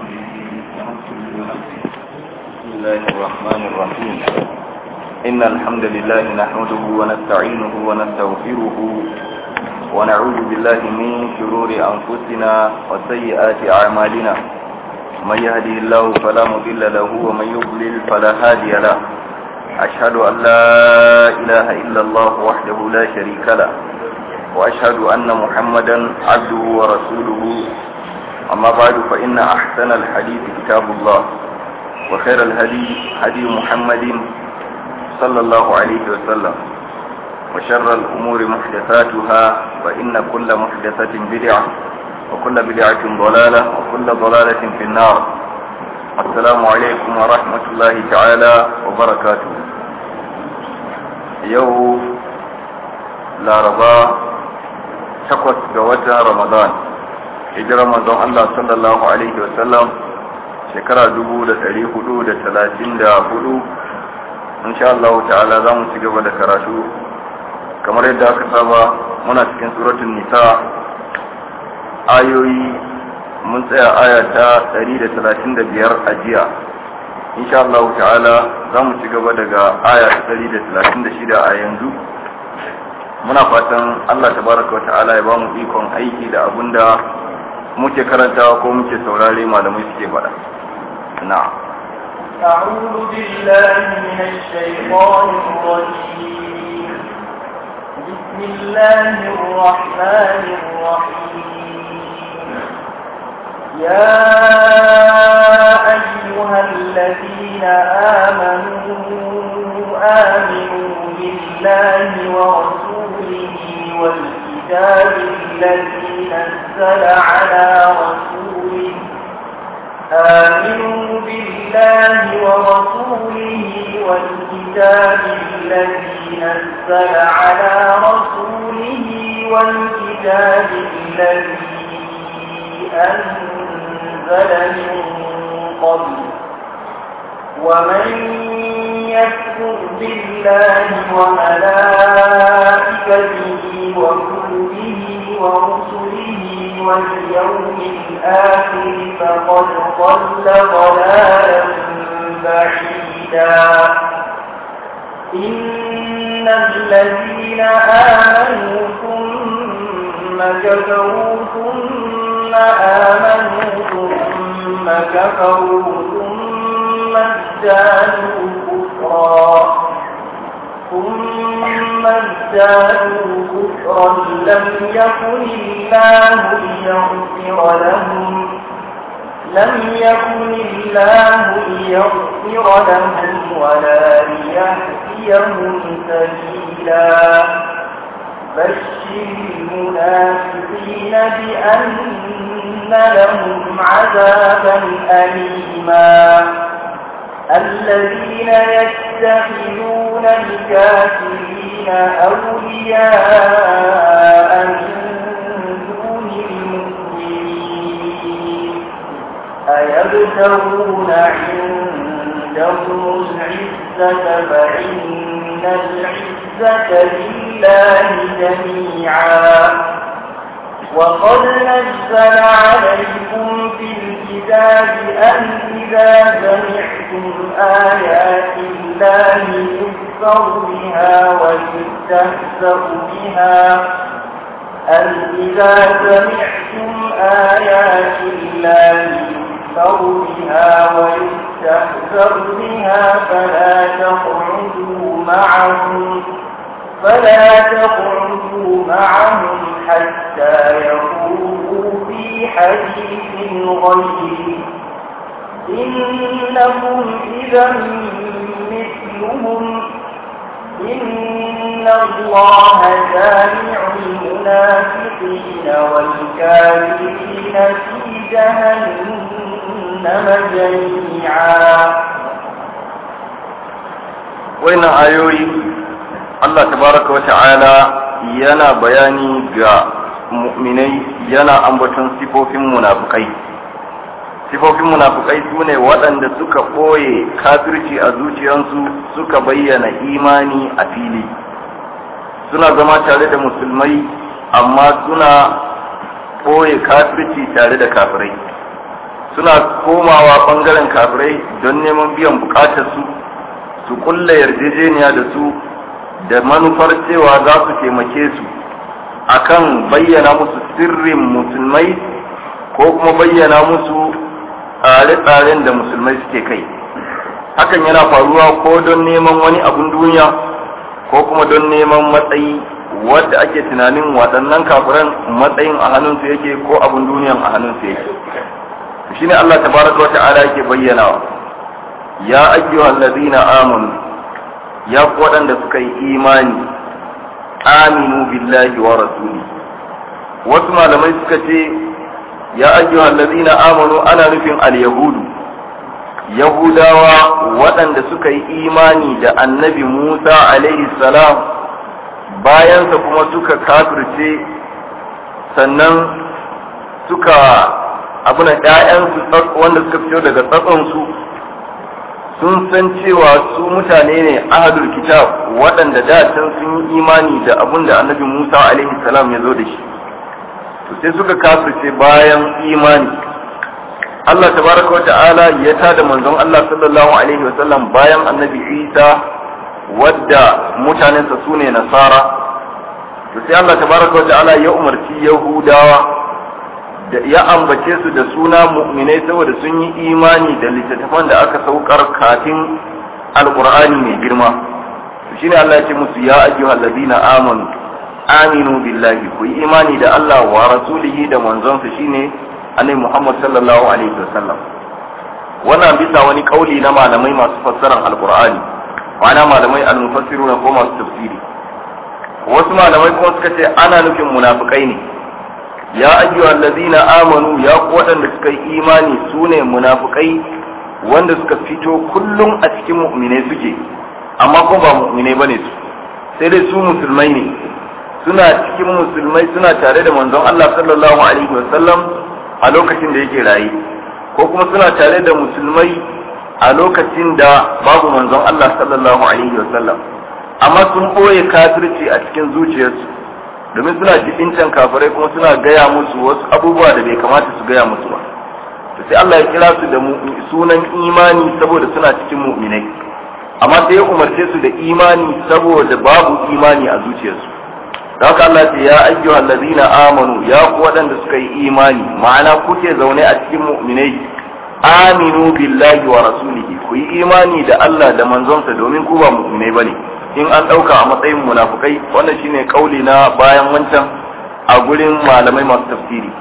بسم الله الرحمن الرحيم إن الحمد لله نحمده ونستعينه ونستغفره ونعوذ بالله من شرور أنفسنا وسيئات أعمالنا من يهدي الله فلا مضل له ومن يضلل فلا هادي له أشهد أن لا إله إلا الله وحده لا شريك له وأشهد أن محمدا عبده ورسوله أما بعد فإن أحسن الحديث كتاب الله وخير الهدي هدي محمد صلى الله عليه وسلم وشر الأمور محدثاتها فإن كل محدثة بدعة وكل بدعة ضلالة وكل ضلالة في النار السلام عليكم ورحمة الله تعالى وبركاته يوم لا رضا takwas ga watan ramadan hijirar manzon Allah sallallahu alaihi wasallam shekara dubu da ɗari hudu da talatin da hudu insha Allah ta'ala za mu ci gaba da karatu kamar yadda aka saba muna cikin suratun nisa ayoyi mun tsaya aya ta ɗari da talatin da biyar a jiya insha Allah ta'ala za mu ci gaba daga aya ta ɗari da talatin da shida a yanzu muna fatan Allah tabaraka wa ta'ala ya bamu ikon aiki da abinda muke karantawa ko muke saurare malamai suke faɗa na'am أعوذ بالله من الشيطان الرجيم بسم الله الرحمن الرحيم يا أيها الذين آمنوا آمنوا بالله ورسوله والكتاب الذي نزل على رسوله آمنوا بالله ورسوله والكتاب الذي نزل على رسوله والكتاب الذي أنزل من قبل ومن يكفر بالله وملائكته وكتبه ورسله واليوم الآخر فقد ضل ضلالا بعيدا إن الذين آمنوا ثم كفروا ثم آمنوا ثم كفروا ثم ازدادوا كفرا ثم ازدادوا كفرا لم يكن الله ليغفر لهم لم يكن الله ليغفر لهم ولا ليهديهم سبيلا بشر المنافقين بأن لهم عذابا أليما الذين يتخذون الكافرين أولياء من دون المؤمنين أيبتغون عندهم العزة فإن العزة لله جميعا وقد نزل عليكم في الكتاب أن إذا سمعتم آيات الله يكفر بها ويستهزأ بها أن إذا سمعتم آيات الله يكفر بها ويستهزأ بها فلا تقعدوا معهم فلا تقعدوا معهم حتى يقولوا في حديث غيره إنكم إذا مثلهم إن الله جامع المنافقين والكافرين في جهنم جميعا وين آيوي Allah tabaraka wa ta'ala yana bayani ga mu'minai yana ambaton sifofin munafukai sifofin munafukai su ne waɗanda suka ɓoye kafirci a zuciyarsu suka bayyana imani a fili suna zama tare da musulmai amma suna ɓoye kafirci tare da kafirai suna komawa bangaren kafirai don neman biyan bukatarsu su kulla yarjejeniya da su da manufar cewa za su taimake su akan bayyana musu sirrin musulmai ko kuma bayyana musu tsare-tsaren da musulmai suke kai hakan yana faruwa ko don neman wani abun duniya ko kuma don neman matsayi wadda ake tunanin waɗannan kafiran matsayin a hannunsu yake ko abun duniyan a hannunsu yake shine Allah tabaraka wata'ala yake bayyanawa ya ayyuhal ladina amanu ya ku waɗanda suka yi imani aminu billahi wa rasuli wasu malamai suka ce ya ayyuhal ladina amanu ana nufin al-yahudu yahudawa waɗanda suka yi imani da annabi musa alaihi salam bayansa kuma suka kafirce sannan suka abuna ‘ya'yansu wanda suka fito daga tsatsonsu sun san cewa su mutane ne ahadul kitab waɗanda da can sun yi imani da abun da annabi musa alaihi salam ya zo da shi to sai suka kafirce bayan imani Allah tabaraka wa ta'ala ya tada manzon Allah sallallahu alaihi wa sallam bayan annabi Isa wadda mutanensa su ne nasara to sai Allah tabaraka wa ta'ala ya umarci yahudawa da ya ambace su da suna mu'minai saboda sun yi imani da littattafan da aka saukar kafin alqur'ani mai girma to shine Allah ya ce musu ya ayyuhal ladina amanu aminu billahi ku yi imani da Allah wa rasulihi da manzonsa shine annabi Muhammad sallallahu alaihi wasallam wannan bisa wani kauli na malamai masu fassarar alqur'ani ma'ana malamai al-mufassiruna ko masu tafsiri wasu malamai kuma suka ce ana nufin munafikai ne ya ayyuhal ladina amanu ya ku waɗanda suka yi imani sune munafikai wanda suka fito kullum a cikin mu'minai suke amma ko ba mu'minai bane su sai dai su musulmai ne suna cikin musulmai suna tare da manzon Allah sallallahu alaihi wasallam a lokacin da yake raye ko kuma suna tare da musulmai a lokacin da babu manzon Allah sallallahu alaihi wasallam amma sun ɓoye kafirci a cikin zuciyarsu domin suna jibincan kafirai kuma suna gaya musu wasu abubuwa da bai kamata su gaya musu ba to sai Allah ya kira su da sunan imani saboda suna cikin mu'minai amma sai ya umarce su da imani saboda babu imani a zuciyarsu haka Allah ce ya ayyuhal ladina amanu ya ku waɗanda suka yi imani ma'ana kuke zaune a cikin mu'minai aminu billahi wa rasulihi ku yi imani da Allah da manzonsa domin ku ba mu'minai bane in an ɗauka a matsayin munafukai wannan shine kauli na bayan wancan a gurin malamai masu tafsiri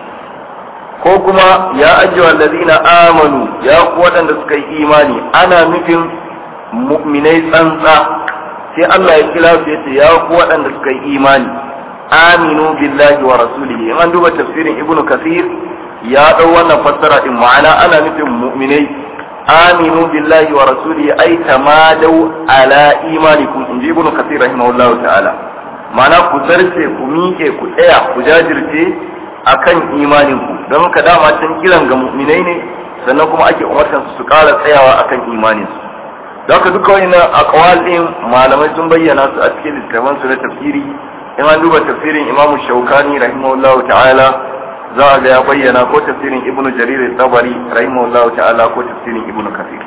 ko kuma ya ayyuhal ladina amanu ya ku waɗanda suka yi imani ana nufin mu'minai tsantsa sai Allah ya kira su yace ya ku waɗanda suka yi imani aminu billahi wa rasulihi in an duba tafsirin ibnu kasir ya dau wannan fassara din ma'ana ana nufin mu'minai aminu billahi wa rasulihi ay tamadau ala imanikum in ji ibnu kasir rahimahullahu ta'ala ma'ana ku zarce ku miƙe ku tsaya ku jajirce akan imanin ku don ka dama can kiran ga mu'minai ne sannan kuma ake umartan su su ƙara tsayawa akan imanin su don ka duka wani aqwal din malamai sun bayyana su a cikin littattafan su na tafsiri in an duba tafsirin imamu shaukani rahimahullahu ta'ala za a ga ya bayyana ko tafsirin ibnu jarir tabari rahimahullahu ta'ala ko tafsirin ibnu kafir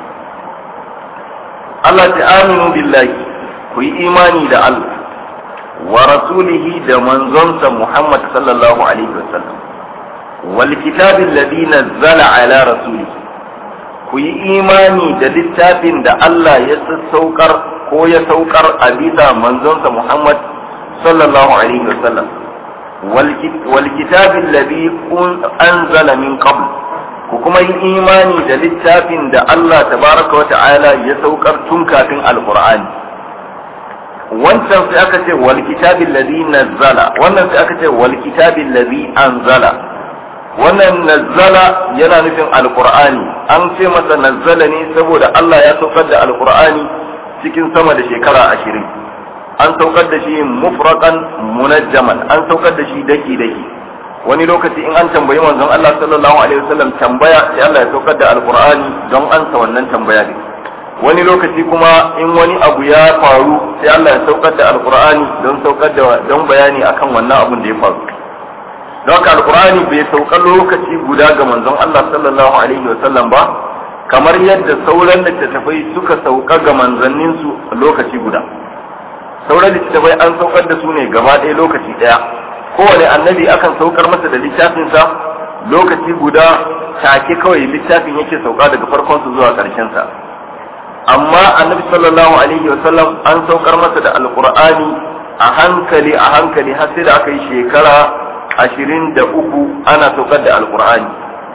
Allah ta aminu billahi ku yi imani da Allah wa rasulihi da manzonsa Muhammad sallallahu alaihi wasallam wal kitabil ladhi nazzala ala rasulihi ku yi imani da littafin da Allah ya saukar ko ya saukar a bisa manzonsa Muhammad sallallahu alaihi wasallam wal kitabin ladhi anzala min qabl ku kuma yi imani da littafin da Allah tabaraka wa ta'ala ya saukar tun kafin alqur'ani wancan sai aka ce wal kitabin ladhi nazzala wannan sai aka ce wal kitabin ladhi anzala wannan nazzala yana nufin alqur'ani an ce masa nazzala ne saboda Allah ya saukar da alqur'ani cikin sama da shekara ashirin an saukar da shi mufraqan munajjaman an saukar da shi daki daki wani lokaci in an tambayi manzon Allah sallallahu alaihi wasallam tambaya sai Allah ya saukar da alqur'ani don ansa wannan tambaya ne wani lokaci kuma in wani abu ya faru sai Allah ya saukar da alqur'ani don saukar da don bayani akan wannan abun da ya faru don haka alqur'ani bai sauka lokaci guda ga manzon Allah sallallahu alaihi wa sallam ba kamar yadda sauran littattafai suka sauka ga manzanninsu lokaci guda sauran littattafai an saukar da su ne gaba ɗaya lokaci ɗaya kowane annabi akan saukar masa da littafinsa lokaci guda take kawai littafin yake sauka daga farkonsa zuwa ƙarshensa amma annabi sallallahu alaihi wa sallam an saukar masa da alqur'ani a hankali a hankali har sai da aka yi shekara ashirin da uku ana saukar da alqur'ani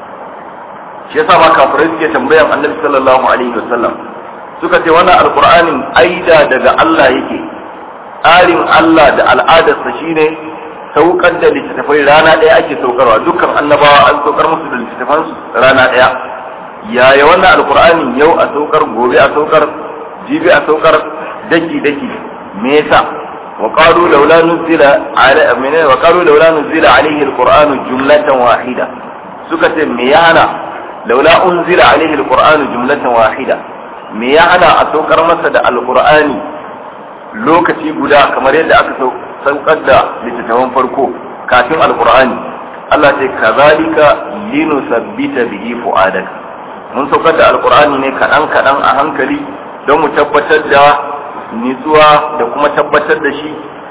shi yasa ma kafirai suke tambayan annabi sallallahu alaihi wa sallam suka ce wannan alqur'anin aida daga Allah yake tsarin Allah da al'adarsa shine saukar da littattafai rana ɗaya ake saukarwa dukkan annabawa an saukar musu da littattafan rana ɗaya yaya wannan alkur'ani yau a saukar gobe a saukar jibi a saukar daki daki me yasa wa qalu laula nuzila ala amina wa qalu laula nuzila alayhi alqur'anu jumlatan wahida suka ce me ya hana laula unzila alayhi alqur'anu jumlatan wahida me ya hana a saukar masa da alqur'ani lokaci guda kamar yadda aka saukar da littattafan farko kafin alqur'ani Allah ce kazalika linusabbita bihi fu'adaka mun saukar da alkur'ani ne kaɗan kaɗan a hankali don mu tabbatar da nitsuwa da kuma tabbatar da shi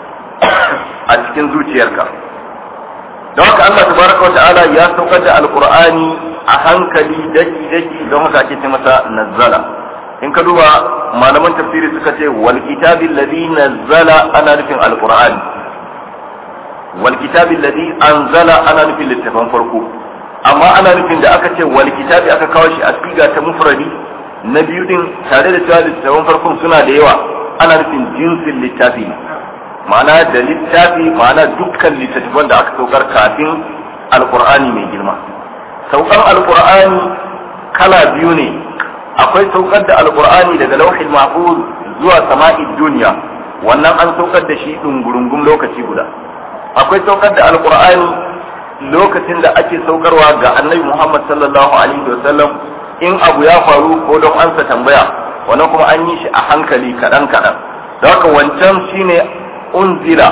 a cikin zuciyarka don haka Allah tabaraka wa ta'ala ya saukar da alkur'ani a hankali daki daki don haka ake ce masa nazzala in ka duba malaman tafsiri suka ce wal kitabil ladhi nazzala ana nufin alkur'ani wal kitabil ladhi anzala ana nufin littafin farko amma ana nufin da aka ce wal kitabi aka kawo shi a siga ta mufradi na biyu din tare da cewa littafin farkon suna da yawa ana nufin jinsin littafi ne ma'ana da littafi ma'ana dukkan littattafan da aka saukar kafin alkur'ani mai girma saukar alkur'ani kala biyu ne akwai saukar da alkur'ani daga lauhin mahfuz zuwa sama'id duniya wannan an saukar da shi dungurungum lokaci guda akwai saukar da alkur'ani lokacin da ake saukarwa ga annabi Muhammad sallallahu alaihi wasallam in abu ya faru ko don ansa tambaya wannan kuma an yi shi a hankali kaɗan kaɗan da haka wancan shine unzila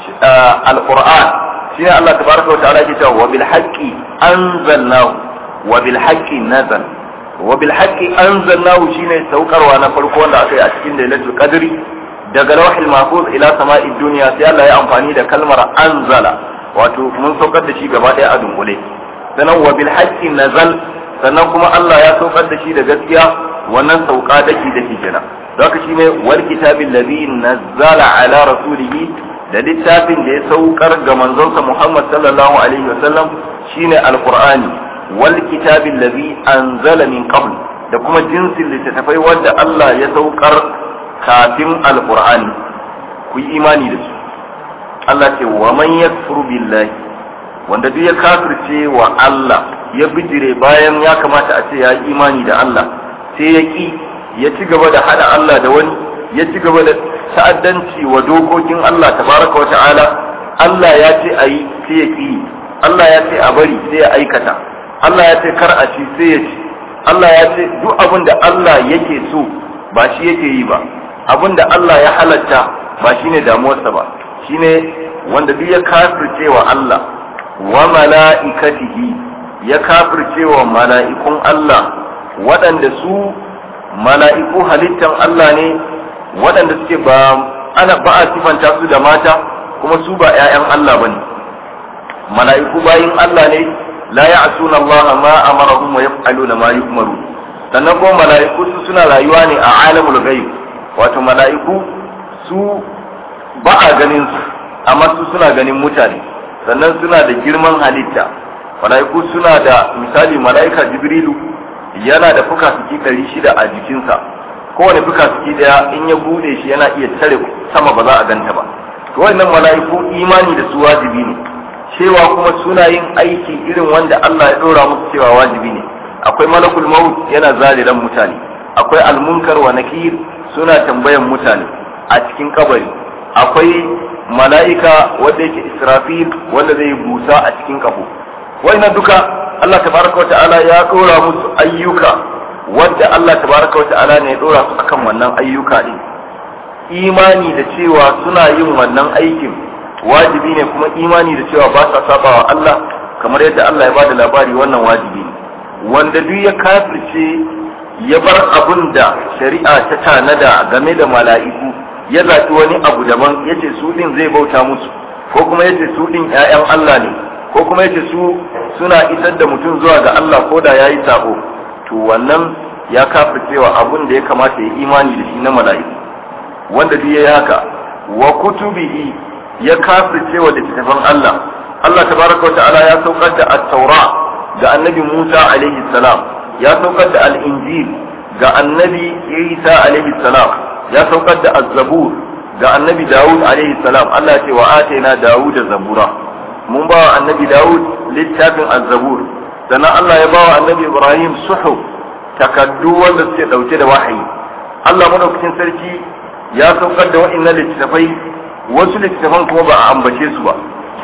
alquran shine Allah tabaraka wa ta'ala ke cewa wa bil haqqi anzalnahu wa bil haqqi nazal wa bil haqqi anzalnahu shine saukarwa na farko wanda aka yi a cikin lailatul qadri daga lawhil mahfuz ila sama'id dunya sai Allah ya amfani da kalmar anzala wato mun saukar da shi gaba ɗaya a dunkule sannan wa bil haqqi nazal sannan kuma Allah ya saukar da shi da gaskiya wannan sauka daki daki kenan don haka shine wal kitabil ladhi nazzala ala rasulihi da littafin da ya saukar ga manzonsa Muhammad sallallahu alaihi wasallam shine alqur'ani wal kitabil ladhi anzala min qabl da kuma jinsin littattafai wanda Allah ya saukar kafin alqur'ani ku yi imani da su Allah ce wa man yakfuru billahi wanda duk ya kafirce wa Allah ya bijire bayan ya kamata a ce ya yi imani da Allah sai ya ki ya ci gaba da hada Allah da wani ya ci gaba da ta'addanci wa dokokin Allah tabaraka wa ta'ala Allah ya ce a yi sai ya ki Allah ya ce a bari sai ya aikata Allah ya ce kar a ci sai ya ci Allah ya ce duk abin da Allah yake so ba shi yake yi ba abin da Allah ya halatta ba shine damuwarsa ba shine wanda duk ya kafirce wa Allah wa mala'ikatihi ya kafirce wa mala'ikun Allah waɗanda su mala'iku halittan Allah ne waɗanda suke ba ana ba a sifanta su da mata kuma su ba ‘ya'yan Allah ba ne mala'iku bayin Allah ne la ya'suna Allah ma amarahum wa yaf'aluna ma yu'maru sannan kuma mala'iku su suna rayuwa ne a alamul ghaib wato mala'iku su ba a ganin su amma su suna ganin mutane sannan suna da girman halitta mala'iku suna da misali mala'ika jibrilu yana da fuka-fuki ɗari shida a jikinsa kowane fuka-fuki ɗaya in ya bude shi yana iya tare sama ba za a ganta ba to wannan mala'iku imani da su wajibi ne cewa kuma suna yin aiki irin wanda Allah ya ɗora musu cewa wajibi ne akwai malakul maut yana zaliran mutane akwai almunkar wa nakir suna tambayan mutane a cikin kabari akwai mala'ika wanda yake israfil wanda zai busa a cikin kafo wannan duka Allah tabaraka wa ta'ala ya dora musu ayyuka wadda Allah tabaraka wa ta'ala ne ya dora su akan wannan ayyuka din imani da cewa suna yin wannan aikin wajibi ne kuma imani da cewa ba sa saba wa Allah kamar yadda Allah ya bada labari wannan wajibi ne wanda duk ya kafirce ya bar abun da shari'a ta tanada game da mala'iku ya zaɓi wani abu daban ya ce su ɗin zai bauta musu ko kuma ya ce su ɗin ‘ya'yan Allah ne ko kuma ya ce su suna isar da mutum zuwa ga Allah ko da ya yi sabo to wannan ya kafircewa abun da ya kamata ya imani da shi na mala'iku wanda duk ya yi haka wa kutubihi ya kafircewa da littattafan Allah Allah tabaraka wa ta'ala ya saukar da at-taura ga annabi Musa alaihi salam ya saukar da al-injil ga annabi Isa alaihi salam ya saukar da az-zabur ga annabi Dawud alaihi salam Allah ya ce wa ataina Dawud zabura mun ba wa annabi Dawud littafin az-zabur sannan Allah ya ba wa annabi Ibrahim suhuf takaddu wanda suke dauke da wahayi Allah madaukakin sarki ya saukar da wa'annan littafai wasu littafan kuma ba a ambace su ba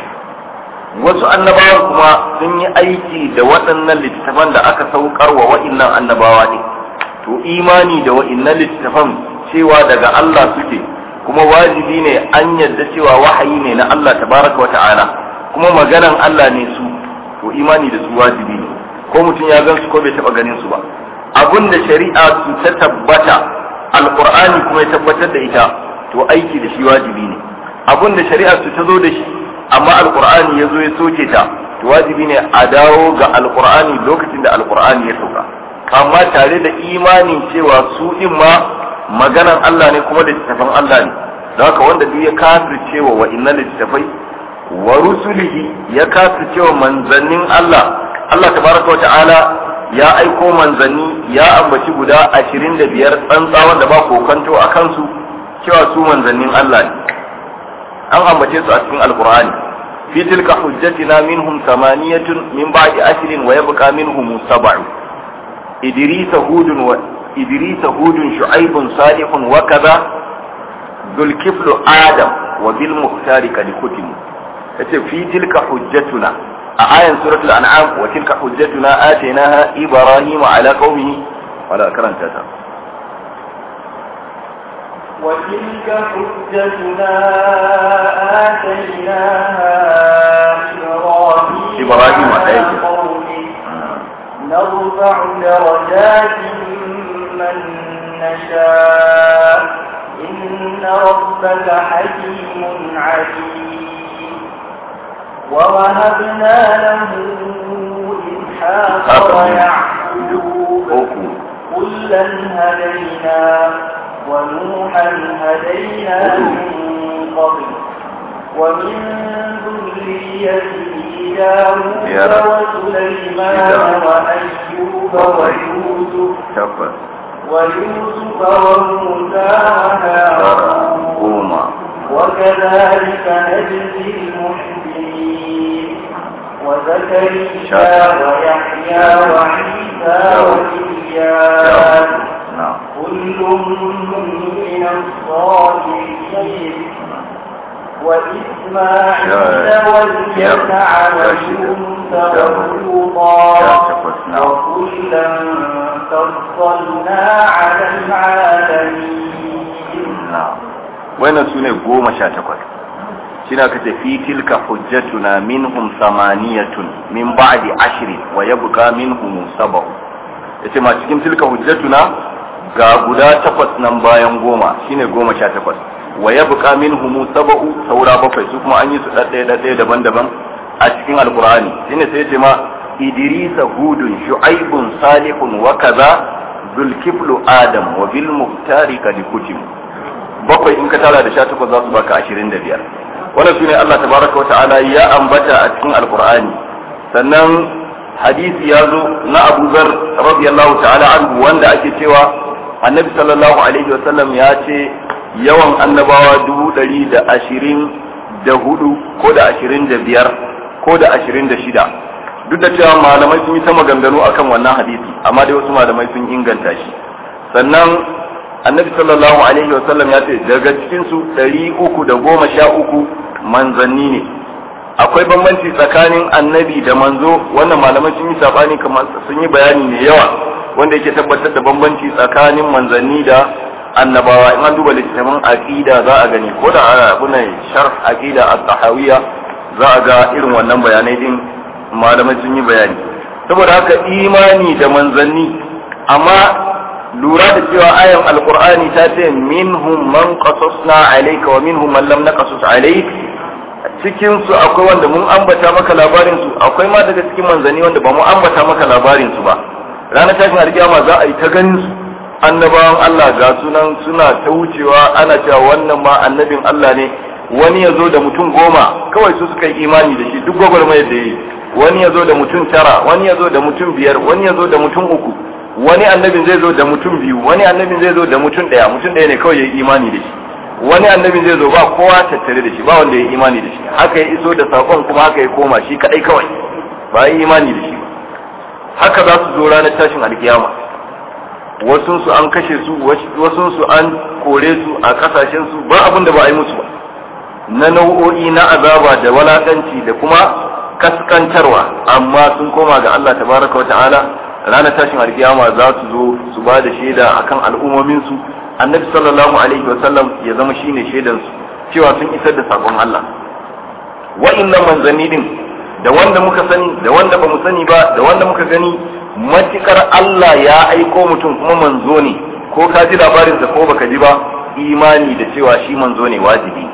wasu annabawan kuma sun yi aiki da waɗannan littattafan da aka saukar wa wa'innan annabawa ne to imani da wa'innan littattafan cewa daga Allah suke kuma wajibi ne an yadda cewa wahayi ne na Allah tabaraka wa ta'ala kuma maganan Allah ne su to imani da su wajibi ne ko mutum ya gan su ko bai taɓa ganin su ba abun da shari'a su ta tabbata alqur'ani kuma ya tabbatar da ita to aiki da shi wajibi ne abun da shari'a su ta zo da shi amma alqur'ani ya zo ya soke ta to wajibi ne a dawo ga alqur'ani lokacin da alqur'ani ya sauka amma tare da imanin cewa su din ma maganan Allah ne kuma da littafin Allah ne don haka wanda duk ya kafirce wa wa'innan littafai wa rusulihi ya kafirce wa manzannin Allah Allah tabaraka wa ta'ala ya aiko manzanni ya ambaci guda ashirin da biyar tsantsa wanda ba kokanto a kansu cewa su manzannin Allah ne an ambace su a cikin alkur'ani fi tilka hujjatina minhum samaniyatun min ba'di ashrin wa yabqa minhum sab'u idris hudun wa idris hudun shu'aibun salihun wa kaza dhul kiflu adam wa bil muhtari kad kutim yace fi tilka hujjatuna a ayan suratul an'am wa tilka hujjatuna atainaha ibrahim ala qaumihi wala karanta ta وتلك حجتنا آتيناها إبراهيم إبراهيم على عليه. قومه نرفع درجات من نشاء إن ربك حكيم عليم ووهبنا له إسحاق هذا ويعقوب أوكي. كلا هدينا ونوحا هدينا من قبل ومن ذريته داود يا رب. وسليمان يا رب. وأيوب ويوسف tabbas ويوسف وموسى وهارون goma وكذلك نجزي المحسنين وزكريا ويحيى وعيسى وإياس na'am كل من الصالحين وإسماعيل واليسع ويونس ولوطا وكلا فضلنا على العالمين na'am wannan sune goma sha takwas shine aka ce fi tilka hujjatuna minhum samaniyatun min ba'di ashrin wa yabqa minhum sab'u yace ma cikin tilka hujjatuna ga guda takwas nan bayan goma shine goma sha takwas wa yabqa minhum sab'u saura bakwai su kuma an yi su ɗaɗɗaya ɗaɗɗaya daban-daban a cikin alqur'ani shine sai yace ma idrisa hudun shu'aibun salihun wa kaza zulkiflu adam wa bil muhtari kad kutim bakwai in ka tara da sha takwas za su baka ashirin da biyar wannan su ne Allah tabaraka wa ta'ala ya ambata a cikin alkur'ani sannan hadisi ya zo na Abu Zar radiyallahu ta'ala anhu wanda ake cewa annabi sallallahu alaihi wa sallam ya ce yawan annabawa dubu ɗari da ashirin da hudu ko da ashirin da biyar ko da ashirin da shida duk da cewa malamai sun yi ta maganganu akan wannan hadisi amma dai wasu malamai sun inganta shi sannan annabi sallallahu alaihi wa sallam ya ce daga cikin su ɗari uku da goma sha uku manzanni ne akwai bambanci tsakanin annabi da manzo wannan malamai sun yi sabani kamar sun yi bayani mai yawa wanda yake tabbatar da bambanci tsakanin manzanni da annabawa in an duba littattafan aqida za a gani ko da abu ne sharh aqida at-tahawiyya za a ga irin wannan bayanai din malamai sun yi bayani saboda haka imani da manzanni amma lura da cewa ayan alqur'ani ta ce minhum man qasasna alayka wa minhum man lam naqasus alayk cikin su akwai wanda mun ambata maka labarin su akwai ma daga cikin manzanni wanda ba mu ambata maka labarin su ba ranar tashin alkiyama za a yi ta ganin su annabawan Allah ga sunan suna ta wucewa ana cewa wannan ma annabin Allah ne wani ya zo da mutum goma kawai su suka yi imani da shi duk gwagwarmayar da ya yi wani ya zo da mutum tara wani ya zo da mutum biyar wani ya zo da mutum uku wani annabin zai zo da mutum biyu wani annabin zai zo da mutum ɗaya mutum ɗaya ne kawai ya yi imani da shi wani annabin zai zo ba kowa tattare da shi ba wanda ya yi imani da shi haka ya iso da saƙon kuma haka ya koma shi kaɗai kawai ba ya yi imani da shi ba haka za su zo ranar tashin alkiyama wasunsu an kashe su wasunsu an kore su a kasashensu ba abin da ba a yi musu ba na nau'o'i na azaba da walakanci da kuma kaskantarwa amma sun koma ga Allah tabaraka wa ta'ala ranar tashin alkiyama za su zo su ba da shaida akan al'ummominsu annabi sallallahu alaihi wa sallam ya zama shine shaidan su cewa sun isar da sakon Allah wa'annan manzanni din da wanda muka sani da wanda bamu sani ba da wanda muka gani matukar Allah ya aiko mutum kuma manzo ne ko ka ji labarinsa ko baka ji ba imani da cewa shi manzo ne wajibi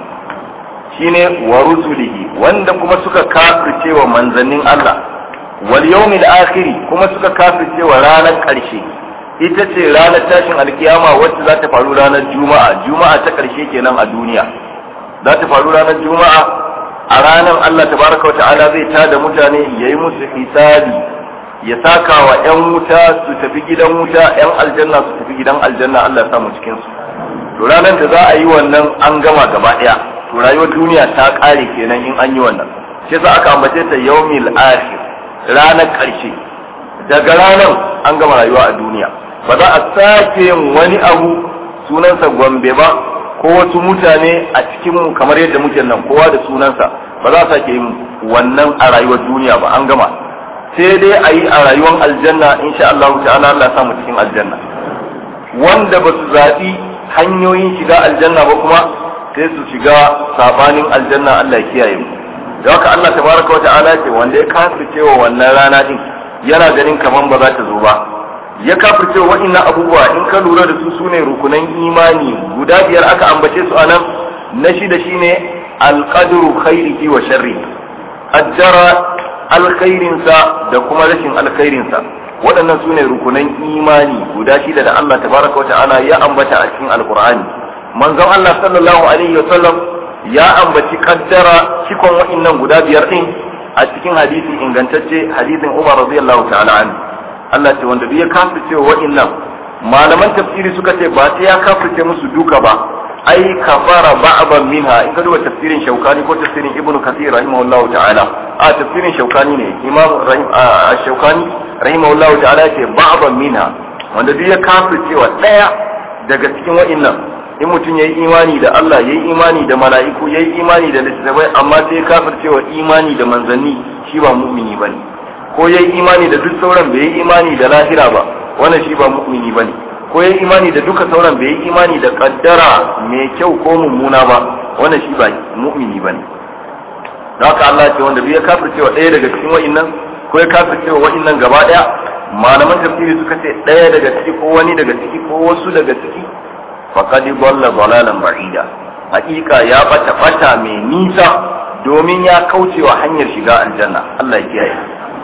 shine wa rusulihi wanda kuma suka kafirce wa manzannin Allah wal yawmil akhir kuma suka kafirce wa ranar karshe ita ce ranar tashin alkiyama wacce za ta faru ranar juma'a juma'a ta karshe kenan a duniya za ta faru ranar juma'a a ranar Allah tabaraka wa ta'ala zai tada mutane yayi musu hisabi ya saka wa 'yan wuta su tafi gidan wuta 'yan aljanna su tafi gidan aljanna Allah ya samu cikin su to ranar da za a yi wannan an gama gaba daya to rayuwar duniya ta kare kenan in an yi wannan shi yasa aka ambace ta yawmil akhir ranar karshe daga ranar an gama rayuwa a duniya ba za a sake yin wani abu sunansa gombe ba ko wasu mutane a cikin mu kamar yadda muke nan kowa da sunansa ba za a sake yin wannan a rayuwar duniya ba an gama sai dai a yi a rayuwar aljanna insha Allah ta'ala Allah ya samu cikin aljanna wanda ba su zaɓi hanyoyin shiga aljanna ba kuma sai su shiga sabanin aljanna Allah ya kiyaye mu da haka Allah tabaraka wata'ala ce wanda ya kafirce wa wannan rana din yana ganin kaman ba za ta zo ba ya kafirce wa wa'annan abubuwa in ka lura da su sune rukunan imani guda biyar aka ambace su anan na shida shine alqadru khairihi wa sharri qaddara alkhairinsa da kuma rashin alkhairinsa waɗannan su ne rukunan imani guda shida da Allah tabaraka wa ta'ala ya ambata a cikin alkur'ani manzon Allah sallallahu alaihi wa sallam ya ambaci kaddara cikon wa'annan guda biyar din a cikin hadisi ingantacce hadisin Umar radiyallahu ta'ala anhu Allah ce wanda ya kafirce wa'annan malaman tafsiri suka ce ba sai ya kafirce musu duka ba ai kafara ba'ban minha in ka duba tafsirin shaukani ko tafsirin ibnu kathir rahimahullahu ta'ala a tafsirin shaukani ne imam rahim shaukani rahimahullahu ta'ala ce ba'ban minha wanda duk ya kafircewa daya daga cikin wa'annan in mutum yayi imani da Allah yayi imani da mala'iku yayi imani da littattafai amma sai ya kafircewa imani da manzanni shi ba mu'mini bane ko yayi imani da duk sauran bai yi imani da lahira ba wannan shi ba mu'mini bane ko ya imani da duka sauran bai yi imani da kaddara mai kyau ko mummuna ba wannan shi ba mu'mini ba ne da haka Allah ce wanda bai ya kafircewa ɗaya daga cikin wa'innan ko ya kafircewa wa'innan gaba ɗaya malaman tafsiri suka ce ɗaya daga ciki ko wani daga ciki ko wasu daga ciki faqad dhalla dhalalan ba'ida hakika ya bata bata mai nisa domin ya kaucewa hanyar shiga aljanna Allah ya kiyaye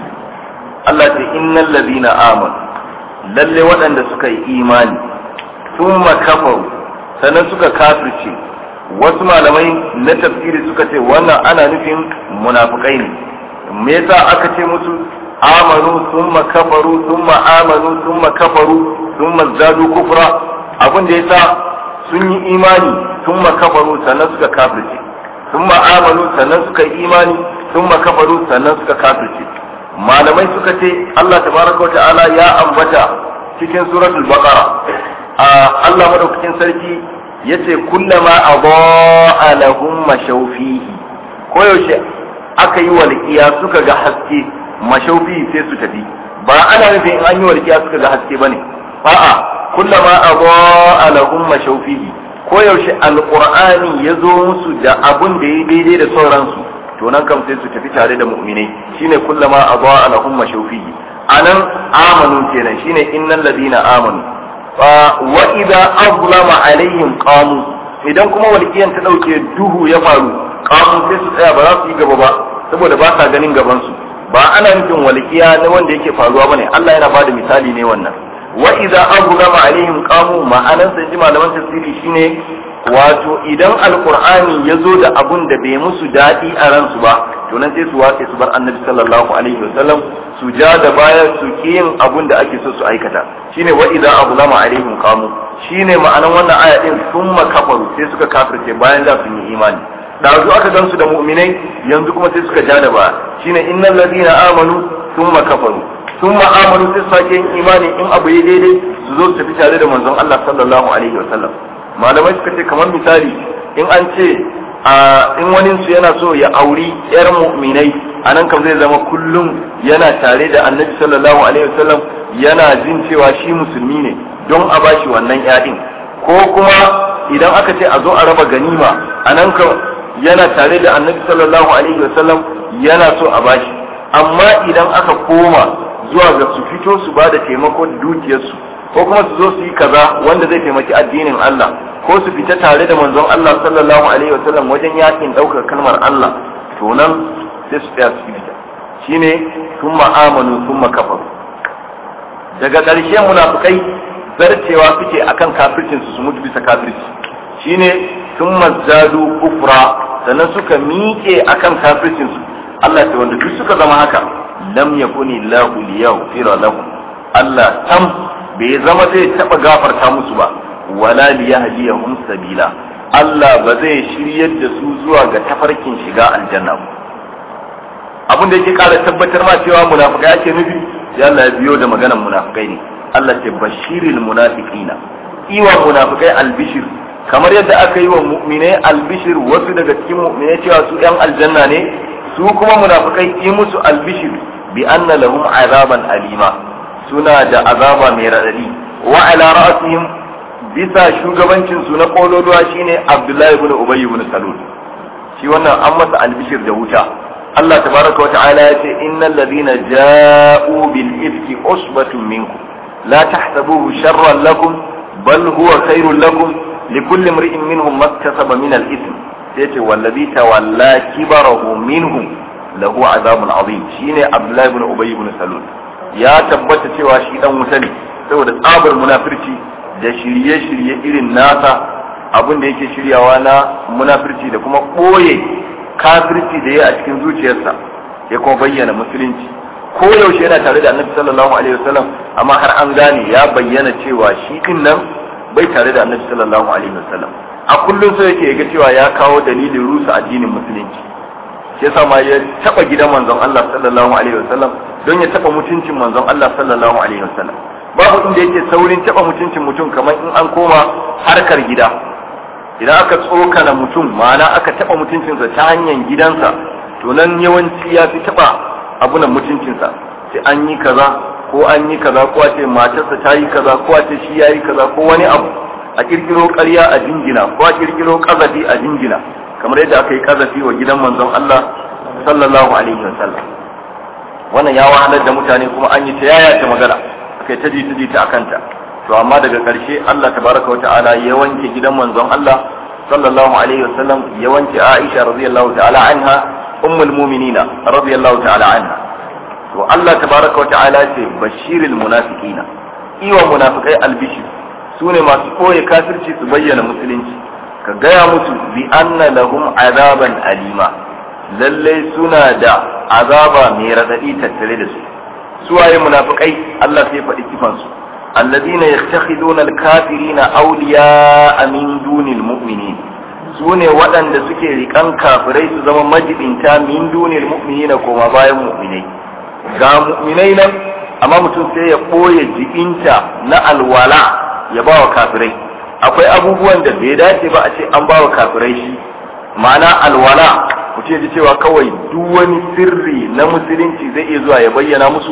Allah ce innal ladina amanu lalle waɗanda suka yi imani sun makafaru sannan suka kafirce wasu malamai na tafsiri suka ce wannan ana nufin munafukai ne me yasa aka ce musu amanu sun makafaru sun amanu sun makafaru sun zadu kufra abin da yasa sun yi imani sun makafaru sannan suka kafirce sun amanu sannan suka yi imani sun makafaru sannan suka kafirce malamai suka ce Allah tabaraka wa ta'ala ya ambata cikin suratul baqara Allah madaukakin sarki yace kullama adaa lahum mashawfihi koyaushe aka yi walƙiya suka ga haske mashaufi sai su tafi ba ana nufin in an yi walƙiya suka ga haske bane a'a kullama adaa lahum mashawfihi ko yaushe alqur'ani ya zo musu da abun da ya daidai da sauransu to nan kam sai su tafi tare da mu'minai shine kullama adaa lahum mashawfihi anan amanu kenan shine innal ladina amanu wa idza azlama alaihim qamu idan kuma walqiyan ta dauke duhu ya faru qamu sai su tsaya ba za su yi gaba ba saboda ba sa ganin gaban su ba ana nufin walqiya na wanda yake faruwa bane Allah yana bada misali ne wannan wa idza azlama alaihim qamu ma'anan sai ji malaman tafsiri shine wato idan alqur'ani ya zo da abun da bai musu dadi a ransu ba to nan sai su wace su bar annabi sallallahu alaihi wasallam su ja da baya su ki yin abun da ake so su aikata shine wa idza azlama alaihim qamu shine ma'anan wannan aya din summa kafaru sai suka kafirce bayan da sun yi imani dazu aka gansu da mu'minai yanzu kuma sai suka ja da baya shine innal ladina amanu summa kafaru summa amanu sai sake yin imani in abu ya daidai su zo su tafi tare da manzon Allah sallallahu alaihi wasallam malamai suka ce kamar misali in an ce in wani su yana so ya auri yar mu'minai a nan kam zai zama kullum yana tare da annabi sallallahu alaihi wasallam yana jin cewa shi musulmi ne don a bashi wannan yadin ko kuma idan aka ce a zo a raba ganima a nan kam yana tare da annabi sallallahu alaihi wasallam yana so a bashi amma idan aka koma zuwa ga su fito su ba da taimako da dukiyarsu ko kuma su zo su yi kaza wanda zai taimaki addinin Allah ko su fita tare da manzon Allah sallallahu alaihi wa sallam wajen yakin daukar kalmar Allah to nan sai su tsaya su fita shine thumma amanu thumma kafaru daga ƙarshe munafikai zarcewa suke akan kafircin su su mutu bisa kafirci shine thumma zadu kufra sannan suka miƙe akan kafircin su Allah ta wanda duk suka zama haka lam yakuni lahu liyaghfira lahum Allah tam bai zama zai taba gafarta musu ba wala liyahdiyahum sabila Allah ba zai shiryar da su zuwa ga tafarkin shiga aljanna ba abin da yake kara tabbatar ma cewa munafikai ake nufi sai Allah ya biyo da maganar munafikai ne Allah ce bashiril munafiqina iwa munafikai albishir kamar yadda aka yi wa mu'minai albishir wasu daga cikin mu'minai cewa su yan aljanna ne su kuma munafikai yi musu albishir bi anna lahum azaban alima suna da azaba mai raɗaɗi wa ala ra'sihim bisa shugabancin su na kololuwa shine Abdullahi ibn Ubay ibn Salul shi wannan an masa albishir da wuta Allah tabaraka wa ta'ala ya ce innal ladina ja'u bil ifki usbatun minkum la tahsabuhu sharran lakum bal huwa khairul lakum likulli imri'in minhum maktasaba min al ithm sai ce wallazi tawalla kibarahu minhum lahu azabun azim shine Abdullahi ibn Ubay ibn Salul ya tabbata cewa shi dan wuta ne saboda tsabar munafirci da shirye-shirye irin nasa abin da yake shiryawa na munafirci da kuma ɓoye kafirci da ya a cikin zuciyarsa ya kuma bayyana musulunci ko yaushe yana tare da annabi sallallahu alaihi wasallam amma har an gane ya bayyana cewa shi din nan bai tare da annabi sallallahu alaihi wasallam a kullum sai yake ga cewa ya kawo dalilin rusa addinin musulunci shi yasa ma ya taba gidan manzon Allah sallallahu alaihi wasallam don ya taba mutuncin manzon Allah sallallahu alaihi wasallam babu inda yake saurin taba mutuncin mutum kamar in an koma harkar gida idan aka tsokana mutum ma'ana aka taba mutuncinsa ta hanyar gidansa to nan yawanci ya fi taba abunan mutuncinsa sai an yi kaza ko an yi kaza ko a ce matarsa ta yi kaza ko a ce shi ya yi kaza ko wani abu a kirkiro ƙarya a jingina ko a kirkiro ƙazafi a jingina kamar yadda aka yi ƙazafi wa gidan manzon Allah sallallahu alaihi wasallam wannan ya wahalar da mutane kuma an yi ta yaya ta magana aka yi ta ji ta ji ta akanta to amma daga ƙarshe Allah tabaraka wa ta'ala ya wanke gidan manzon Allah sallallahu alaihi wasallam ya wanke Aisha radiyallahu ta'ala anha ummul mu'minina radiyallahu ta'ala anha to Allah tabaraka wa ta'ala ce bashiril munafiqina iwa munafikai albishir sune masu koye kafirci su bayyana musulunci ka gaya musu bi anna lahum azaban alima lalle suna da azaba mai radadi tattare da su suwaye munafikai Allah sai faɗi kifansu الذين يتخذون الكافرين أولياء من دون المؤمنين sune waɗanda suke riƙan kafirai su zama majibinta min dunil mu'minina koma bayan mu'minai ga mu'minai nan amma mutum sai ya ɓoye jibinta na alwala ya ba wa kafirai akwai abubuwan da bai dace ba a ce an ba wa kafirai shi ma'ana alwala mutum ya ji cewa kawai duk wani sirri na musulunci zai iya zuwa ya bayyana musu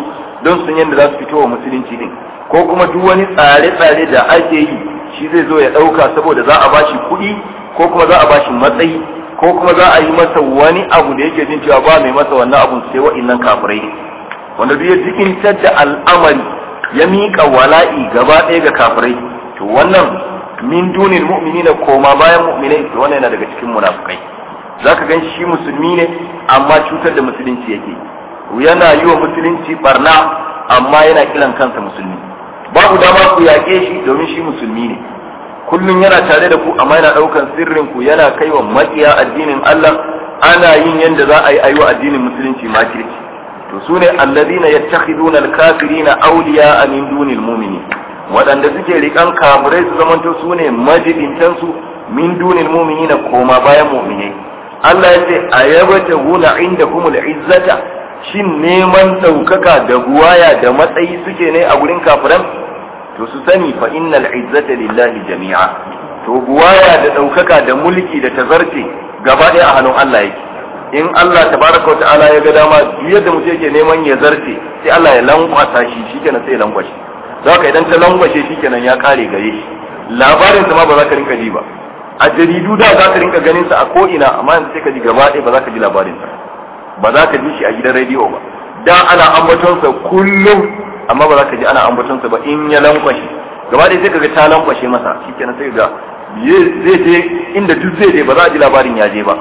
don sun yadda za su fito wa musulunci din ko kuma duk wani tsare-tsare da ake yi shi zai zo ya ɗauka saboda za a bashi kuɗi ko kuma za a bashi matsayi ko kuma za a yi masa wani abu da yake jin cewa ba mai masa wannan abun sai wa'innan kafirai wanda duk ya jikintar da al'amari ya miƙa wala'i gaba ɗaya ga kafirai to wannan min dunin mu'minina koma bayan mu'minai to wannan yana daga cikin munafukai zaka gan shi musulmi ne amma cutar da musulunci yake yana yi wa musulunci barna amma yana kiran kansa musulmi babu dama ku yaƙe shi domin shi musulmi ne kullum yana tare da ku amma yana ɗaukan sirrin ku yana kai wa maƙiya addinin Allah ana yin yadda za a yi ayi wa addinin musulunci makirci to su ne alladhina yattakhiduna al-kafirina awliya min dunil mu'minin waɗanda suke riƙan kafirai su zamanto su ne majibintan su min dunil mu'minina koma bayan mu'minai Allah ya ce ayabata huna indahumul izzata shin neman ɗaukaka da buwaya da matsayi suke ne a gurin kafiran to su sani fa innal izzata lillahi jami'a to buwaya da ɗaukaka da mulki da tazarce gaba ɗaya a hannun Allah yake in Allah tabaraka wa ta'ala ya ga dama duk yadda mutum yake neman ya zarce sai Allah ya lankwasa shi shikenan sai ya lankwashe zaka idan ta lankwashe shikenan ya kare gare shi labarin sa ma ba za ka rinka ji ba a jaridu da za ka rinka ganin sa a ko ina amma yanzu sai ka ji gaba ɗaya ba za ka ji labarin sa ba za ka ji shi a gidan rediyo ba da ana ambatonsa kullum amma ba za ka ji ana ambatonsa ba in ya lankwashe gaba ɗaya sai ka ga ta lankwashe masa shikenan sai ga zai je inda duk zai je ba za a ji labarin ya je ba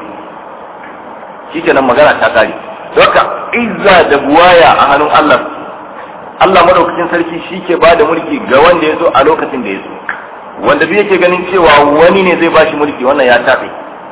shikenan magana ta kare haka izza da buwaya a hannun Allah Allah madaukakin sarki shi ke ba da mulki ga wanda ya zo a lokacin da ya zo wanda duk yake ganin cewa wani ne zai bashi mulki wannan ya tafe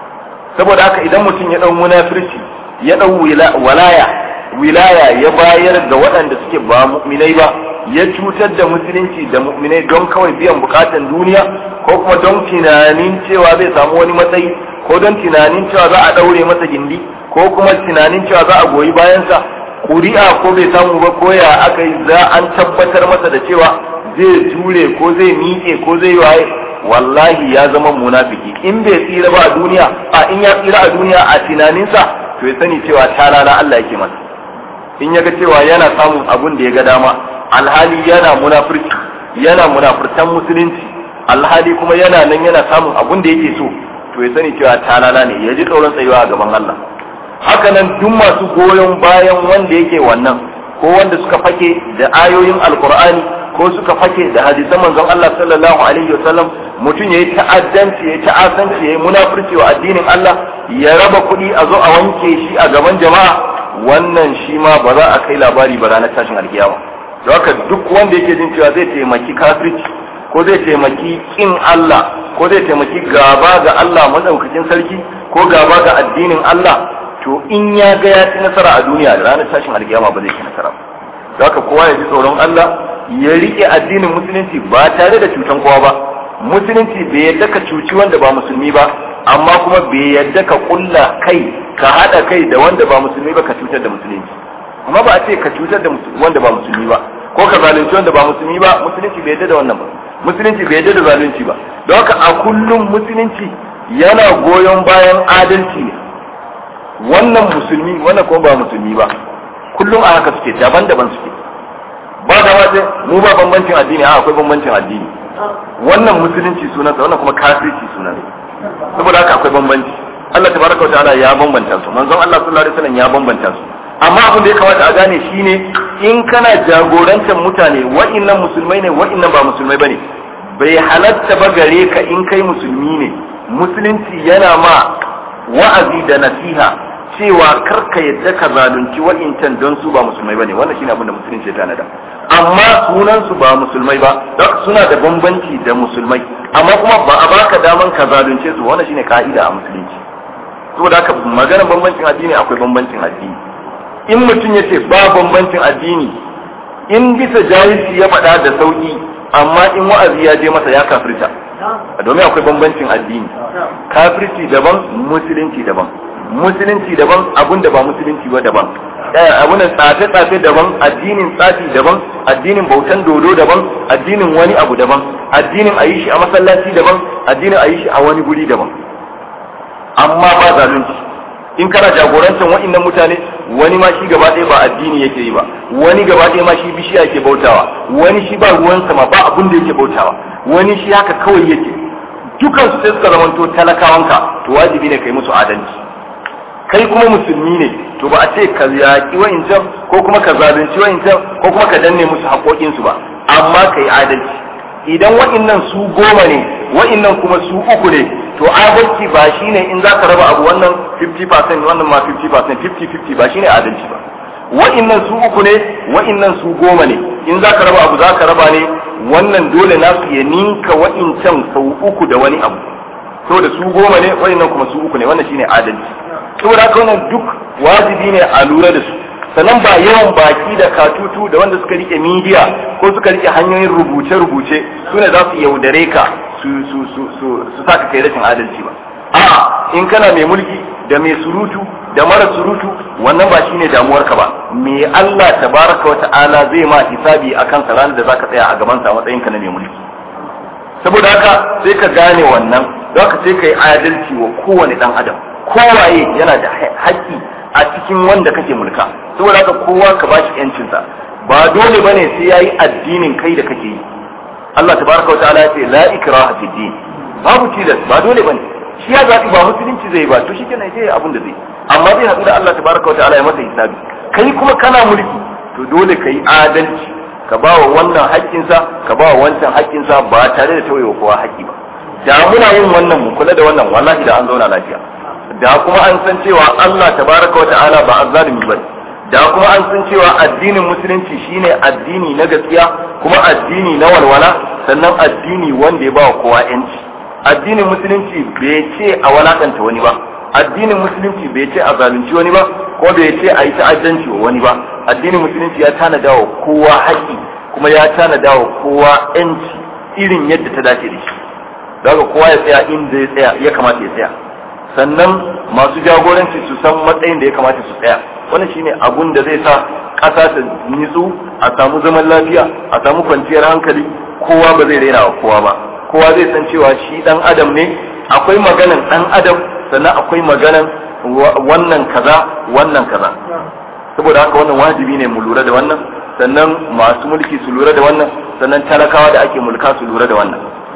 saboda haka idan mutum ya ɗau munafirci ya ɗau walaya wilaya ya bayar ga waɗanda suke ba mu'minai ba ya cutar da musulunci da mu'minai don kawai biyan bukatan duniya ko kuma don tunanin cewa zai samu wani matsayi ko don tunanin cewa za a ɗaure masa gindi ko kuma tunanin cewa za a goyi bayansa kuri'a ko bai samu ba ko ya aka yi za an tabbatar masa da cewa zai jure ko zai miƙe ko zai waye wallahi ya zama munafiki in bai tsira ba a duniya a in ya tsira a duniya a tunaninsa to ya sani cewa talala Allah yake masa in ya ga cewa yana samun abun da ya ga dama alhali yana munafurci yana munafurtan musulunci alhali kuma yana nan yana samun abun da yake so to ya sani cewa talala ne ya ji tsoron tsayuwa a gaban Allah haka nan duk masu goyon bayan wanda yake wannan ko wanda suka fake da ayoyin alkur'ani ko suka fake da hadisan manzon Allah sallallahu alaihi wasallam mutum yayi ta'addanci yayi ta'asanci yayi munafurci wa addinin Allah ya raba kuɗi a zo a wanke shi a gaban jama'a wannan shi ma ba za a kai labari ba ranar tashin alkiyama don haka duk wanda yake jin cewa zai taimaki kafirci ko zai taimaki kin Allah ko zai taimaki gaba ga Allah madaukakin sarki ko gaba ga addinin Allah to in ya ga ya ci nasara a duniya da ranar tashin alkiyama ba zai ci nasara ba don haka kowa ya ji tsoron Allah ya rike addinin musulunci ba tare da cutan kowa ba musulunci bai yadda ka cuci wanda ba musulmi ba amma kuma bai yadda ka kulla kai ka hada kai da wanda ba musulmi ba ka cutar da musulunci amma ba a ce ka cutar da wanda ba musulmi ba ko ka zalunci wanda ba musulmi ba musulunci bai yadda da wannan ba musulunci bai yadda da zalunci ba don haka a kullum musulunci yana goyon bayan adalci ne wannan musulmi wannan kuma ba musulmi ba kullum a haka suke daban-daban suke ba da ma mu ba bambancin addini a akwai bambancin addini wannan musulunci sunansa wannan kuma kafirci sunansa saboda haka akwai bambanci Allah tabaraka wataala ya bambanta su manzon Allah sallallahu alaihi wasallam ya bambanta su amma abin da ya kamata a gane shine in kana jagorantar mutane wa'annan musulmai ne wa'annan ba musulmai bane bai halatta ba gare ka in kai musulmi ne musulunci yana ma wa'azi da nasiha cewa karka yadda ka zalunci wa'incan don su ba musulmai bane wannan shine abin da musulunci ya tanada amma sunan su ba musulmai ba don suna da bambanci da musulmai amma kuma ba a baka daman ka zalunce su wannan shine ka'ida a musulunci saboda haka maganar bambancin addini akwai bambancin addini in mutum ya ce ba bambancin addini in bisa jahilci ya faɗa da sauki amma in wa'azi ya je masa ya kafirta domin akwai bambancin addini kafirci daban musulunci daban musulunci daban abun da ba musulunci ba daban abun da tsafe-tsafe daban addinin tsafi daban addinin bautan dodo daban addinin wani abu daban addinin a yi shi a masallaci daban addinin a yi shi a wani guri daban amma ba zalunci in kana jagorantar wa'annan mutane wani ma shi gaba ɗaya ba addini yake yi ba wani gaba ɗaya ma shi bishiya yake bautawa wani shi ba ruwan sama ba abin da yake bautawa wani shi haka kawai yake dukan su sai suka zamanto talakawanka to wajibi ne kai musu adalci kai kuma musulmi ne to ba a ce ka yaƙi wa'incan ko kuma ka zalunci wa'incan ko kuma ka danne musu haƙoƙinsu ba amma kai adalci idan wa'innan su goma ne wa'innan kuma su uku ne to adalci ba shine in za ka raba abu wannan 50% wannan ma 50% 50-50 ba shine adalci ba wa'innan su uku ne wa'innan su goma ne in za ka raba abu za ka raba ne wannan dole nasu ya ninka wa'incan sau uku da wani abu saboda su goma ne wa'innan kuma su uku ne wannan shine adalci saboda haka wannan duk wajibi ne a lura da su sannan ba yawan baki da katutu da wanda suka rike midiya ko suka rike hanyoyin rubuce-rubuce su ne za su yaudare ka su su su su su saka kai rashin adalci ba a in kana mai mulki da mai surutu da mara surutu wannan ba shine damuwar ka ba me Allah tabaraka wa ta'ala zai ma hisabi akan sa ranar da zaka tsaya a gaban sa matsayin ka na mai mulki saboda haka sai ka gane wannan don ka sai ka yi adalci wa kowane dan adam kowaye yana da haƙƙi a cikin wanda kake mulka saboda haka kowa ka bashi yancinsa ba dole bane sai yayi addinin kai da kake yi Allah tabaraka wa ta'ala ya ce la ikraha fi din babu tilas ba dole bane shi ya zaɓi ba musulunci zai ba to shikenan sai abin da zai amma zai haɗu da Allah tabaraka wa ta'ala ya masa hisabi kai kuma kana mulki to dole kai adalci ka ba wa wannan haƙƙinsa ka ba wa wancan haƙƙinsa ba tare da tauyewa kowa haƙƙi ba da muna yin wannan mu kula da wannan wallahi da an zauna lafiya da kuma an san cewa Allah tabaraka wa ta'ala ba azzalimi bane da kuma an san cewa addinin musulunci shine addini na gaskiya kuma addini na walwala sannan addini wanda ya ba wa kowa yanci addinin musulunci bai ce a walakanta wani ba addinin musulunci bai ce a zalunci wani ba ko bai ce a yi ta'addanci wa wani ba addinin musulunci ya tanada wa kowa haƙƙi kuma ya tanada wa kowa yanci irin yadda ta dace da shi daga kowa ya tsaya inda ya tsaya ya kamata ya tsaya sannan masu jagoranci su san matsayin da ya kamata su tsaya wannan shine abun da zai sa ƙasa ta nitsu a samu zaman lafiya a samu kwanciyar hankali kowa ba zai raina wa kowa ba kowa zai san cewa shi dan adam ne akwai maganan dan adam sannan akwai maganan wannan kaza wannan kaza saboda haka wannan wajibi ne mu lura da wannan sannan masu mulki su lura da wannan sannan talakawa da ake mulka su lura da wannan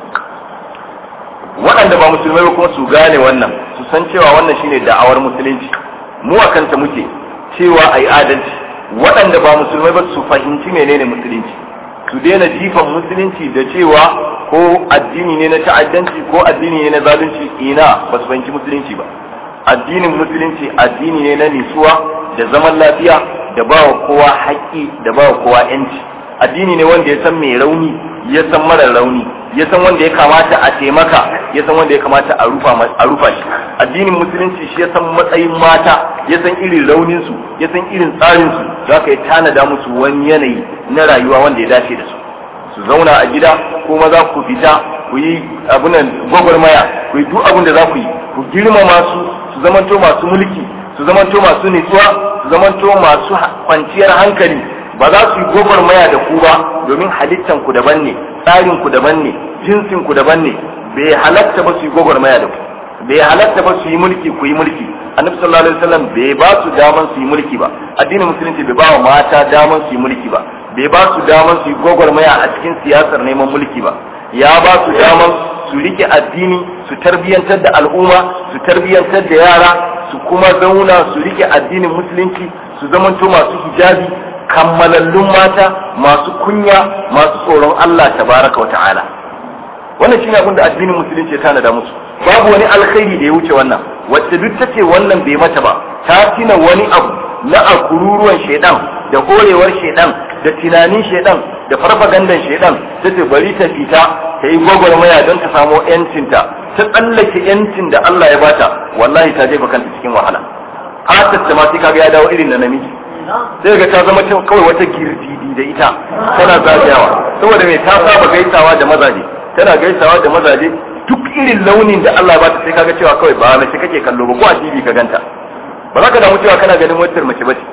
waɗanda ba musulmai ba kuma su gane wannan su san cewa wannan shine da'awar musulunci mu a kanta muke cewa a yi adalci waɗanda ba musulmai ba su fahimci menene musulunci su daina jifan musulunci da cewa ko addini ne na ta'addanci ko addini ne na zalunci ina ba su fahimci musulunci ba addinin musulunci addini ne na nisuwa da zaman lafiya da ba wa kowa haƙƙi da ba wa kowa yanci addini ne wanda ya san mai rauni ya san mara rauni ya san wanda ya kamata a taimaka ya san wanda ya kamata a rufa a rufa shi addinin musulunci shi ya san matsayin mata ya san irin raunin su ya san irin tsarin su za ka yi tanada musu wani yanayi na rayuwa wanda ya dace da su su zauna a gida ko maza ku fita ku yi abunan gwagwarmaya ku yi duk abin da za ku yi ku girmama su su zamanto masu mulki su zamanto masu nutsuwa su zamanto masu kwanciyar hankali ba za su yi gwagwarmaya da ku ba domin halittan ku daban ne tsarin ku daban ne jinsin ku daban ne bai halatta ba su yi gwagwarmaya da ku bai halatta ba su yi mulki ku yi mulki annabi sallallahu alaihi wasallam bai ba su daman su yi mulki ba addinin musulunci bai ba wa mata daman su yi mulki ba bai ba su daman su yi gwagwarmaya a cikin siyasar neman mulki ba ya ba su daman su rike addini su tarbiyantar da al'umma su tarbiyantar da yara su kuma zauna su rike addinin musulunci su zamanto masu hijabi kammalallun mata masu kunya masu tsoron Allah tabaraka wa ta'ala wannan shine abin da addinin musulunci ya tanada musu babu wani alkhairi da ya wuce wannan wacce duk tace wannan bai mata ba ta tina wani abu na akururuwan shedan da horewar shedan da tunanin shedan da farfagandan shedan tace bari ta fita ta yi gwagwarmaya don ta samo yancinta ta tsallake yancin da Allah ya bata wallahi ta jefa kanta cikin wahala fatar ta ma sai kaga ya dawo irin na namiji sai ga ta zama kawai wata girdidi da ita tana zagayawa saboda mai ta saba gaisawa da mazaje tana gaisawa da mazaje duk irin launin da Allah ba ta sai kaga cewa kawai ba mace kake kallo ba ko a TV ka ganta ba za ka damu cewa kana ganin wata mace bace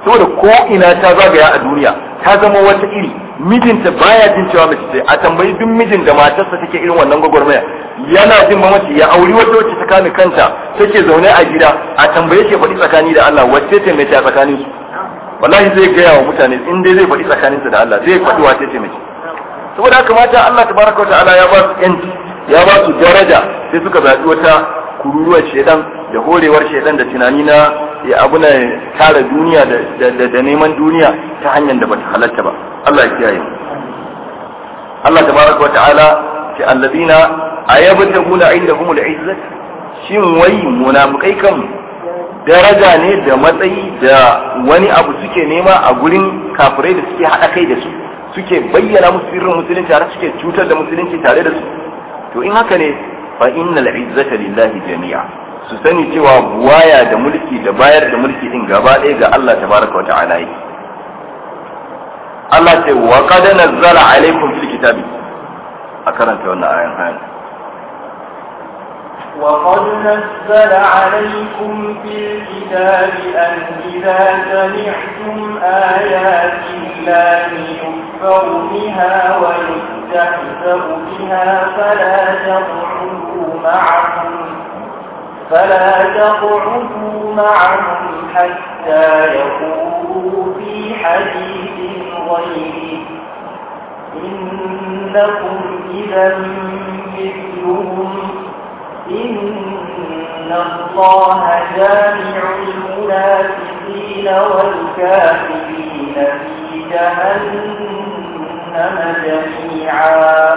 saboda ko ina ta zagaya a duniya ta zama wata iri mijinta baya jin cewa mace ce a tambayi duk mijin da matarsa take irin wannan gwagwarmaya yana jin mamaci ya auri wata wacce ta kame kanta take zaune a gida a tambaye ke faɗi tsakani da Allah wacce ce mace a tsakanin su wallahi zai gaya wa mutane in dai zai faɗi tsakaninsa da Allah zai faɗi wacce ce mace saboda haka mata Allah tabaraka wa ta'ala ya ba su yanci ya ba su daraja sai suka zaɓi wata kururuwar shedan da horewar shedan da tunani na ya abu na tara duniya da neman duniya ta hanyar da bata halatta ba Allah ya kiyaye Allah tabaraka wa ta'ala ce allazina ayabtaguna indahumul izzat shin wai munafikai kan daraja ne da matsayi da wani abu suke nema a gurin kafirai da suke haɗa kai da su suke bayyana musu sirrin musulunci har suke cutar da musulunci tare da su to in haka ne fa innal izzata lillahi jami'a su sani cewa waya da mulki da bayar da mulki din gaba ɗaya ga Allah tabaraka wa ta'ala yake Allah ce wa qad nazzala alaikum fil kitabi a karanta wannan ayan ayan وقد نزل عليكم في الكتاب أن إذا سمعتم آيات الله يكفر بها ويستهزأ بها فلا تقعدوا معهم فلا تقعدوا معهم حتى يقولوا في حديث غيره إنكم إذا مثلهم إن الله جامع المنافقين والكافرين في جهنم جميعا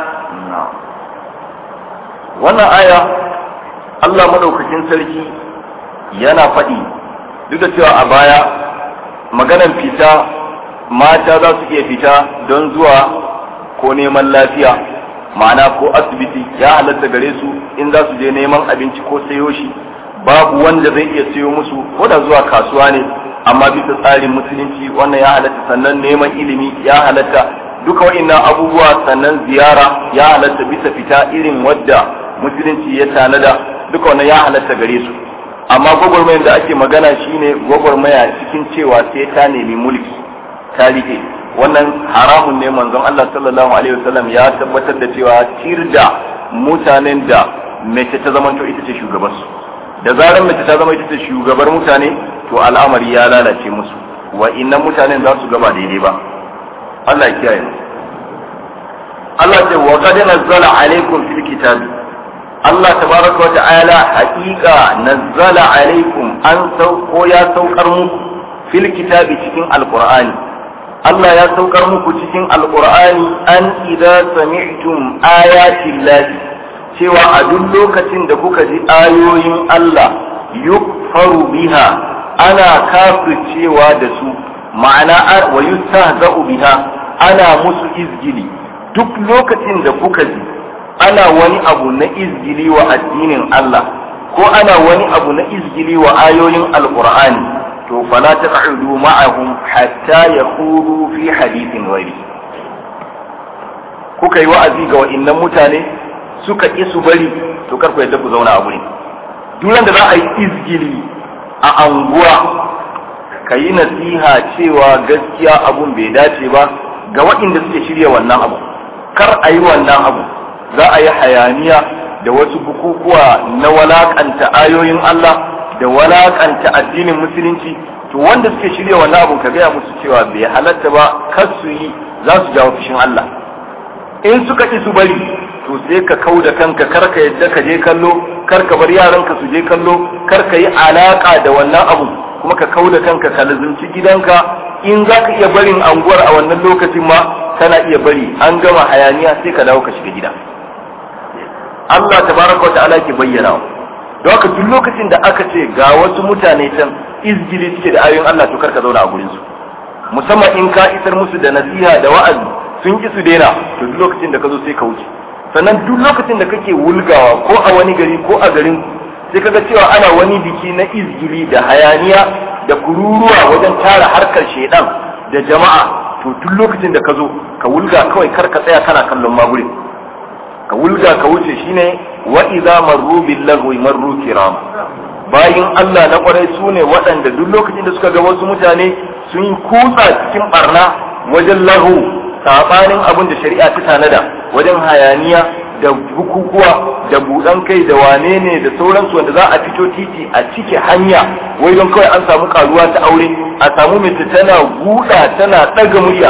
wannan aya Allah madaukakin sarki yana faɗi duk da cewa a baya maganan fita mata za su iya fita don zuwa ko neman lafiya ma'ana ko asibiti ya halatta gare su in za su je neman abinci ko sayo shi babu wanda zai iya sayo musu ko da zuwa kasuwa ne amma bisa tsarin musulunci wannan ya halatta sannan neman ilimi ya halatta duka wa'annan abubuwa sannan ziyara ya halatta bisa fita irin wadda musulunci ya tanada duka wannan ya halatta gare su amma gwagwarmayar da ake magana shine gwagwarmaya cikin cewa sai ta nemi mulki ta rike wannan haramun ne manzon Allah sallallahu alaihi wasallam ya tabbatar da cewa tirda mutanen da mace ta zamanto ita ce shugabarsu da zarar mace ta zama ita ce shugabar mutane to al'amari ya lalace musu wa innan mutanen za su gaba daidai ba Allah ya kiyaye mu Allah ce wa qad nazzala alaikum fil kitab Allah tabaraka wa ta'ala haqiqa nazzala alaikum an sauko ya saukar muku fil kitabi cikin alqur'ani Allah ya saukar muku cikin alkur'ani an idza sami'tum ayatin lahi cewa a duk lokacin da kuka ji ayoyin Allah yukfaru biha ana kafircewa da su ma'ana wa yustahza'u biha ana musu izgili duk lokacin da kuka ji ana wani abu na izgili wa addinin Allah ko ana wani abu na izgili wa ayoyin alkur'ani to fala taq'udu ma'ahum hatta yakhuru fi hadithin ghairi kuka yi wa'azi ga wa'annan mutane suka ki su bari to kar ku yadda ku zauna a gurin duran da za a yi izgili a anguwa ka yi nasiha cewa gaskiya abun bai dace ba ga waɗanda suke shirya wannan abu kar a yi wannan abu za a yi hayaniya da wasu bukukuwa na walakanta ayoyin Allah da walakanta addinin musulunci to wanda suke shirya wannan abun ka gaya musu cewa bai halatta ba kar su yi za su jawo fushin Allah in suka ki su bari to sai ka kau da kanka kar ka yadda ka je kallo kar ka bar yaranka su je kallo kar ka yi alaka da wannan abu kuma ka kau da kanka ka lazumci gidanka in za ka iya barin anguwar a wannan lokacin ma kana iya bari an gama hayaniya sai ka dawo ka shiga gida Allah tabaraka wa ta'ala ke bayyana don haka duk lokacin da aka ce ga wasu mutane can izgili suke da ayoyin Allah to karka zauna a gurin su musamman in ka isar musu da nasiha da wa'azi sun ki su daina to duk lokacin da ka zo sai ka wuce sannan duk lokacin da kake wulgawa ko a wani gari ko a garin sai kaga cewa ana wani biki na izgili da hayaniya da kururuwa wajen tara harkar shedan da jama'a to duk lokacin da ka zo ka wulga kawai kar ka tsaya kana kallon magurin ka wulga ka wuce shine wa idza marru bil lagwi marru kiram bayin Allah na kwarai su ne waɗanda duk lokacin da suka ga wasu mutane sun kutsa cikin barna wajen lahu sabanin abin da shari'a ta tanada wajen hayaniya da bukukuwa da buɗan kai da wane ne da sauransu wanda za a fito titi a cike hanya wai don kawai an samu karuwa ta aure a samu mace tana guda tana ɗaga murya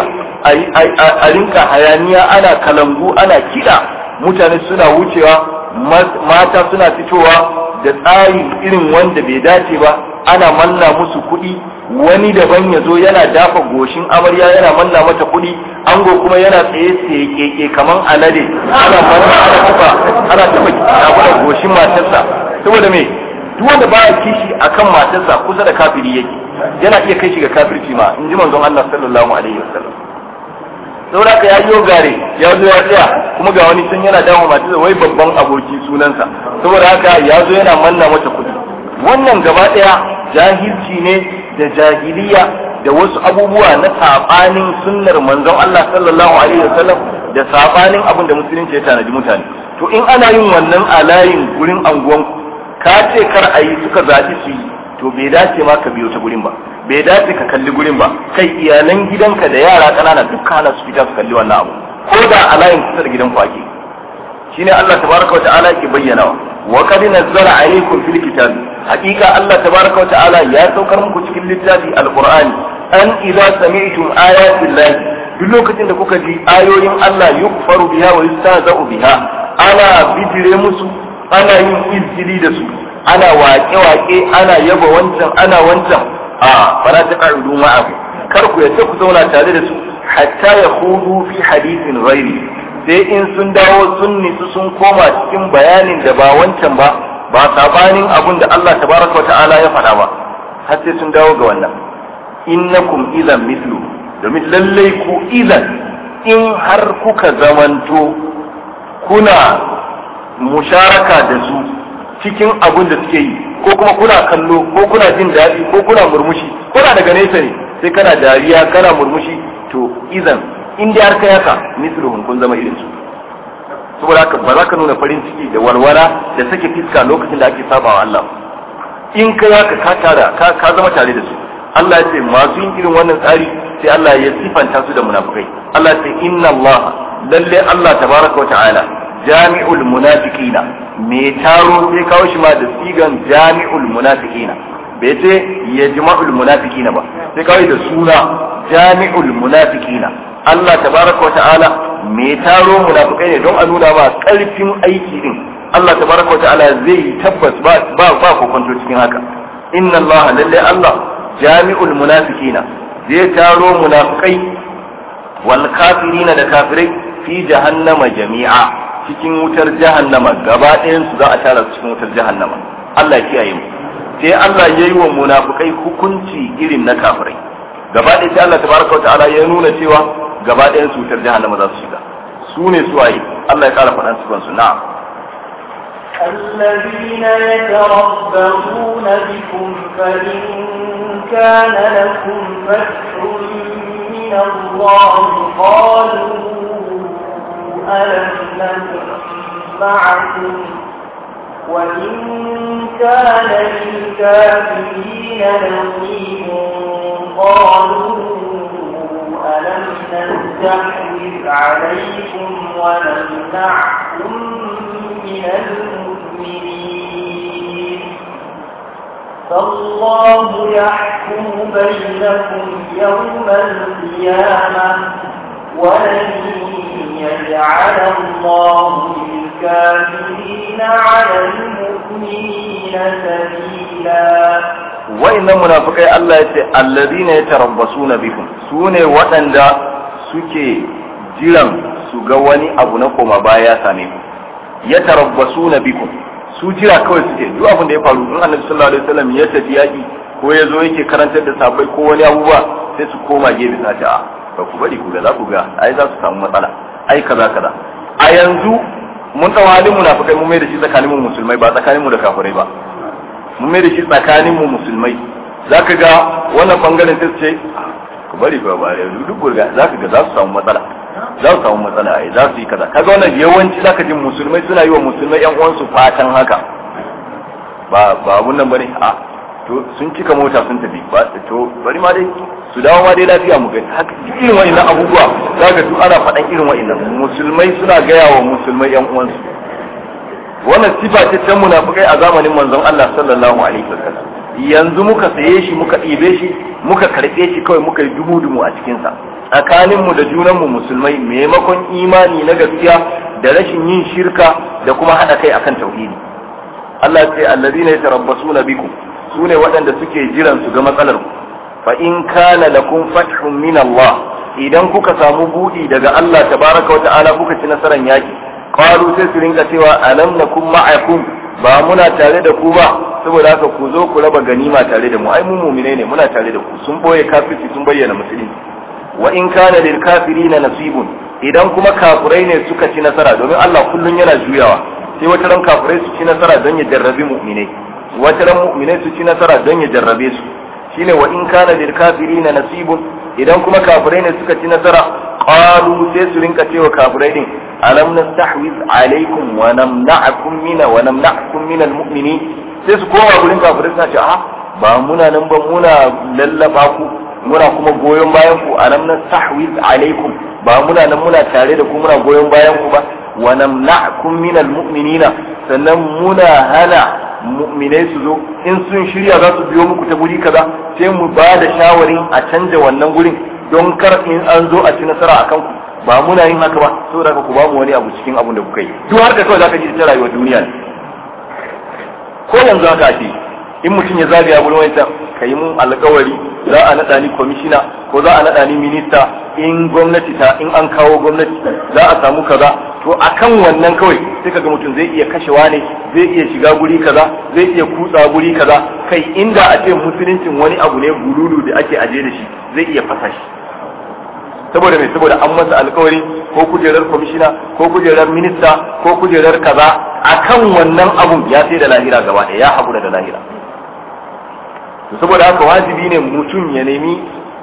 a rinka hayaniya ana kalangu ana kiɗa mutane suna wucewa mata suna fitowa da tsari irin wanda bai dace ba ana manna musu kuɗi wani daban ya zo yana dafa goshin amarya yana manna mata kuɗi ango kuma yana tsaye tsaye keke kaman alade ana manna ana tafa ana tafa abu goshin matarsa saboda me duk wanda baya kishi akan matarsa kusa da kafiri yake yana iya kai shi ga kafirci ma in ji manzon Allah sallallahu alaihi wasallam saboda ka ya yi gare ya zo ya tsaya kuma ga wani sun yana dawo matarsa wai babban aboki sunansa saboda haka ya zo yana manna mata kuɗi wannan gaba ɗaya jahilci ne da jahiliya da wasu abubuwa na sabanin sunnar manzon Allah sallallahu alaihi wasallam da sabanin abin da musulunci ya tanadi mutane to in ana yin wannan a layin gurin anguwan ka ce kar a yi suka zaɓi su yi to bai dace ma ka biyo ta gurin ba bai dace ka kalli gurin ba kai iyalan gidanka da yara ƙanana duk hana su fita su kalli wannan abu ko da a layin kusa da gidanku ake shine Allah tabaraka wa ta'ala yake bayyanawa wa qad nazzala alaykum fil kitab haqiqa Allah tabaraka wa ta'ala ya saukar muku cikin littafi alqur'ani an idza sami'tum ayati llahi duk lokacin da kuka ji ayoyin Allah yukfaru biha wa yustahza'u biha ana bidire musu ana yin izgili da su ana waƙe-waƙe ana yaba wancan ana wancan a fara ta ƙa'idu ma'abu kar ku yadda ku zauna tare da su hatta ya hudu fi hadisin ghairi sai in sun dawo sun nitsu sun koma cikin bayanin da ba wancan ba ba sabanin abun da Allah tabaraka ta'ala ya faɗa ba har sai sun dawo ga wannan innakum idan mislu domin lallai ku idan in har kuka zamanto kuna musharaka da su cikin abun da suke yi ko kuma kuna kallo ko kuna jin daɗi ko kuna murmushi kuna daga nesa ne sai kana dariya kana murmushi to idan in dai har kai haka misluhum kun zama irin su saboda haka ba za ka nuna farin ciki da walwala da sake fiska lokacin da ake saba wa Allah in kai haka ka tara ka, ka zama tare da su Allah ya ce masu yin irin wannan tsari sai Allah ya sifanta su da munafikai Allah ya ce inna Allah lalle Allah tabaraka wa ta'ala jami'ul munafiqina me taro sai kawo shi ma da sigan jami'ul munafiqina bai ce ya jima'ul munafiqina ba sai kawai da suna jami'ul munafiqina Allah tabaraka wa ta'ala me taro munafikai ne don a nuna ba karfin aiki din Allah tabaraka wa ta'ala zai tabbas ba ba ba kokonto cikin haka inna Allah lalle Allah jami'ul munafiqina zai taro munafikai wal kafirina da kafirai fi jahannama jami'a cikin wutar jahannama gaba ɗayan su za a tara su cikin wutar jahannama Allah ya kiyaye mu sai Allah ya yi wa munafukai hukunci irin na kafirai gaba ɗaya sai Allah tabaraka wa ta'ala ya nuna cewa gaba ɗayan su wutar jahannama za su shiga su ne su waye Allah ya kara faɗan su kansu na'am الذين يتربصون بكم فإن كان لكم فتح من الله قالوا ألم نكن معكم وإن كان للكافرين نصيب قالوا ألم نستحوذ عليكم ونمنعكم من المؤمنين فالله يحكم بينكم يوم القيامة ولن يجعل الله للكافرين على المؤمنين سبيلا wa'annan munafikai Allah ya ce allazina yatarabbasuna bikum sune waɗanda suke jiran su ga wani abu na koma baya ya same ku yatarabbasuna bikum su jira kawai suke duk abin da ya faru in Annabi sallallahu alaihi wasallam ya tafi yaki ko ya zo yake karantar da sabai ko wani abubuwa sai su koma gefe sa ta ba ku bari ku ga za ku ga ai za su samu matsala ai kaza kaza a yanzu mun ɗau halin munafikai mun mai da shi tsakanin mu musulmai ba tsakanin mu da kafirai ba mun mai da shi tsakanin mu musulmai zaka ga wannan bangaren ta ce ku bari ba ba yanzu duk gurga zaka ga za su samu matsala za su samu matsala ai za su yi kaza kaga wannan yawanci zaka ji musulmai suna yi wa musulmai yan uwansu fatan haka ba ba abun nan bane a to sun cika mota sun tafi ba to bari ma dai su dawo ma dai lafiya mu gani haka irin wa'annan abubuwa za ka duk ana faɗan irin wa'annan musulmai suna gaya wa musulmai yan uwansu wannan sifa ce ta munafikai a zamanin manzon Allah sallallahu alaihi wasallam yanzu muka saye shi muka ɗibe shi muka karɓe shi kawai muka yi dumu-dumu a cikinsa tsakaninmu da junanmu musulmai maimakon imani na gaskiya da rashin yin shirka da kuma haɗa kai akan tauhidi Allah ya ce allazina yatarabbasuna bikum sune waɗanda suke jiran su ga matsalar ku fa in kana lakum fathun min Allah idan kuka samu buɗi daga Allah tabaraka wa ta'ala kuka ci nasaran yaki qalu sai su rinka cewa alam nakum ma'akum ba muna tare da ku ba saboda haka ku zo ku raba ganima tare da mu ai mu mu'mine ne muna tare da ku sun boye kafirci sun bayyana musulunci wa in kana lil kafirina nasibun idan kuma kafirai ne suka ci nasara domin Allah kullun yana juyawa sai wata ran kafirai su ci nasara don ya jarrabi mu'minai wata ran mu'minai su ci nasara don ya jarrabe su shine wa in kana lil kafirina nasibun idan kuma kafirai ne suka ci nasara qalu sai su rinka cewa kafirai din alam nastahwiz alaikum wa namna'akum min wa namna'akum min almu'minin sai su koma gurin kafirai suna ce a ba muna nan ba muna lallaba ku muna kuma goyon bayan ku alam nastahwiz alaikum ba muna nan muna tare da ku muna goyon bayan ku ba wa namna'akum min almu'minina sannan muna hana mu'minai su zo in sun shirya za su biyo muku ta guri kaza sai mu ba da shawarin a canja wannan gurin don kar in an zo a ci nasara a kanku ba muna yin haka ba saboda haka ku ba mu wani abu cikin abun da kuka yi duk har da kawai zaka ji ta rayuwar duniya ne ko yanzu haka ake in mutum ya zagaya gurin wancan ka yi mun alkawari za a naɗa ni kwamishina ko za a naɗa ni minista in gwamnati ta in an kawo gwamnati za a samu kaza to akan wannan kawai sai kaga mutum zai iya kashewa ne zai iya shiga guri kaza zai iya kutsa guri kaza kai inda a ce musuluncin wani abu ne gululu da ake aje da shi zai iya fasa shi saboda mai saboda an masa alkawari ko kujerar kwamishina ko kujerar minista ko kujerar kaza akan wannan abun ya sai da lahira gaba ɗaya ya haƙura da lahira to saboda haka wajibi ne mutum ya nemi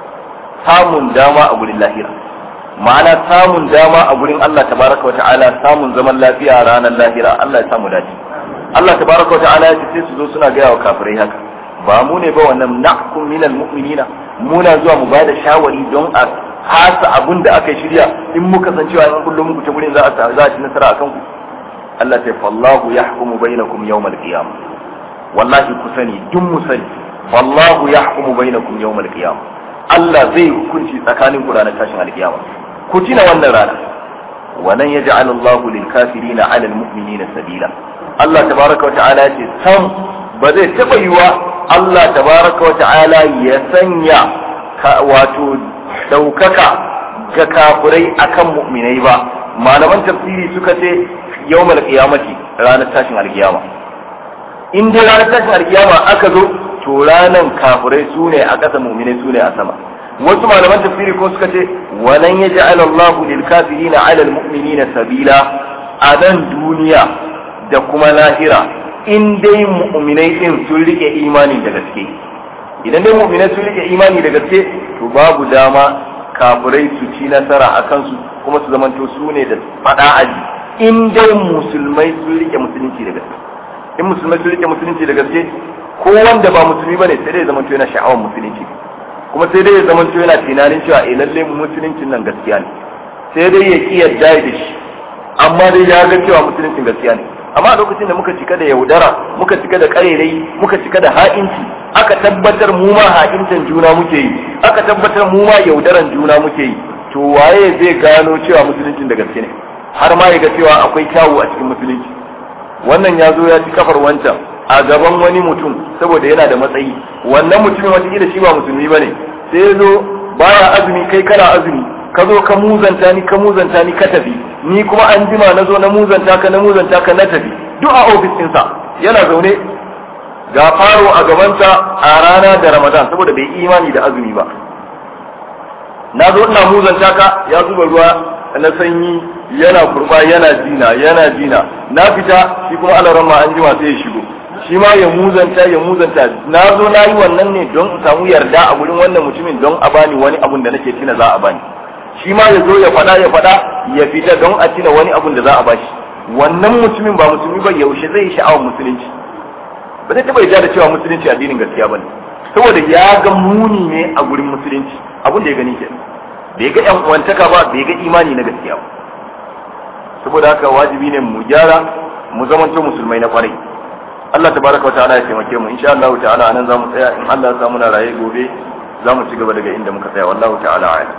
samun dama a gurin lahira ma'ana samun dama a gurin Allah tabaraka wata'ala samun zaman lafiya ranar lahira Allah ya samu dace Allah tabaraka wata'ala ya ce sai su zo suna gaya wa kafirai haka ba mu ne ba wannan nahkum minal mu'minina muna zuwa mu bada shawari don a hasa abun da aka shirya in muka san cewa in kullum muku ta gurin za a za a ci nasara akan ku Allah ta fallahu yahkumu bainakum yawmal qiyamah wallahi ku sani duk mu sani fallahu yahkumu bainakum yawmal qiyamah Allah zai hukunci tsakanin ku ranar tashin alkiyama ku tina wannan rana walan yaj'al Allahu lil kafirina 'ala al mu'minina sabila Allah tabaraka wa ta'ala ce sam ba zai taba yiwa Allah tabaraka wa ta'ala ya sanya wato daukaka ga kafirai akan mu'minai ba malaman tafsiri suka ce yawmal qiyamati ranar tashin alkiyama in dai ranar tashin alkiyama aka zo to ranan kafirai su ne a ƙasa mu'minai su ne a sama wasu malaman tafsiri ko suka ce walan yaj'al Allahu lil kafirina 'ala al mu'minina sabila a nan duniya da kuma lahira in dai mu'minai din sun rike imani da gaske idan dai mu'minai sun rike imani da gaske to babu dama kafirai su ci nasara a kansu kuma su zamanto su ne da fada aji in dai musulmai sun rike musulunci da gaske in musulmai sun rike musulunci da gaske ko wanda ba musulmi bane sai dai ya zamanto yana sha'awar musulunci kuma sai dai ya zamanto yana tunanin cewa eh lalle musuluncin nan gaskiya ne sai dai ya ki yarda da shi amma dai ya ga cewa musuluncin gaskiya ne amma a lokacin da muka cika da yaudara muka cika da karerai muka cika da ha'inci aka tabbatar mu ma ha'intan juna muke yi aka tabbatar mu ma yaudaran juna muke yi to waye zai gano cewa musuluncin da gaske ne har ma ya ga cewa akwai kyawu a cikin musulunci wannan ya zo ya ci kafar wancan a gaban wani mutum saboda yana da matsayi wannan mutumin wataƙila shi ba musulmi ba ne sai ya zo baya azumi kai kana azumi ka zo ka muzanta ni ka muzanta ni ka tafi ni kuma an jima na zo na muzanta ka na muzanta ka na tafi duk a ofis ɗinsa yana zaune ga faro a gabansa a rana da ramadan saboda bai imani da azumi ba na zo ina muzanta ka ya zuba ruwa na sanyi yana kurba yana jina yana jina na fita shi kuma alaran ma an jima sai ya shigo shi ma ya muzanta ya muzanta na zo na yi wannan ne don in samu yarda a gurin wannan mutumin don a bani wani abun da nake tina za a bani shi ma ya zo ya faɗa ya faɗa ya fita don a tina wani abun da za a bashi wannan mutumin ba musulmi ba yaushe zai yi sha'awar musulunci ba zai taba yarda da cewa musulunci addinin gaskiya bane saboda ya ga muni ne a gurin musulunci abin da ya gani ke bai ga yan uwantaka ba bai ga imani na gaskiya ba saboda haka wajibi ne mu gyara mu zamanto musulmai na kwarai Allah tabaraka wataala ya taimake mu insha Allah ta'ala anan zamu tsaya in Allah ya samu na raye gobe zamu ci gaba daga inda muka tsaya wallahu ta'ala a'lam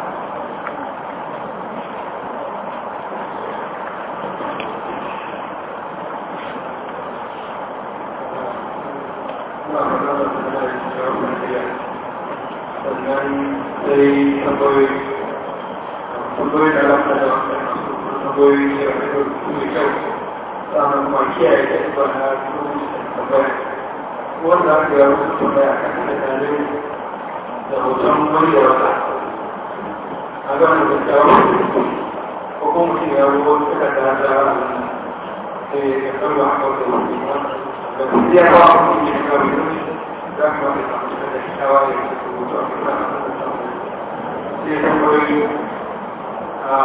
wanda aka yi wasu tambaya a kan tattalin da hoton wani da wata a gama da kyawun ko kuma mutum ya rubo suka da da da ya kawo a kawo da wani da kuma ya ba a kuma ya kawo da wani za ka wata samu suka da kyawa ya yi su rubutu a kuma a kan samu sai tambayoyi a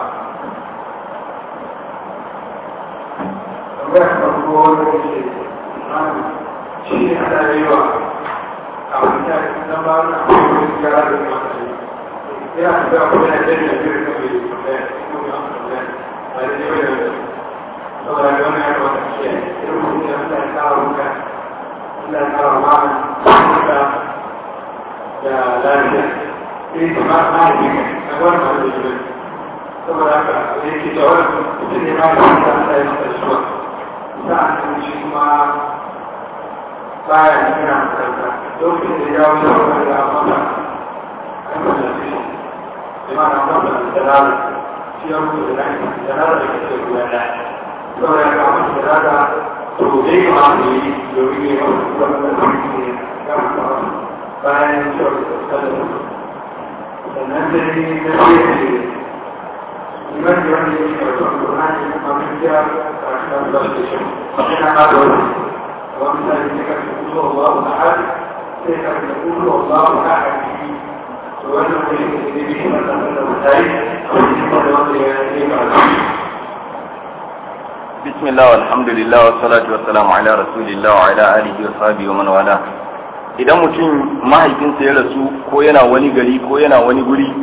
tambayar farko wanda ke shi ne ana yi wa a wata idan ba na abubuwan gyara da kuma yana da kuma yana da yana da kuma yi kuma ya kuma ya kuma ya a da yau da saboda da wani ya wata ce irin mutum ya sa ya kawo muka ya kawo ma'ana da da lafiya sai ta ma ma ne a wani ma da shi saboda haka ya ke da wani mutum ne ma da ya sa ya masa shi ba sa'an shi kuma baya yana makaranta lokacin da ya wuce wani da amfana a yi da shi da ma na amfana da dalala shi ya wuce da nani dalala da kake ruwa da saboda ya kama da dalala to da ya kama da yi domin ya kama da wani da wani ne ya kama bayan cewa da tsallar sannan da ne na fiye da shi liman da wani ya yi karatu a kuma ne mafi jiya a cikin da shi yana ma da wani ومثلا انك تقول الله احد كيف تقول الله احد وانه به بسم الله والحمد لله والصلاة والسلام على رسول الله وعلى آله وصحبه ومن والاه idan mutum mahaifinsa ya rasu ko yana wani gari ko yana wani guri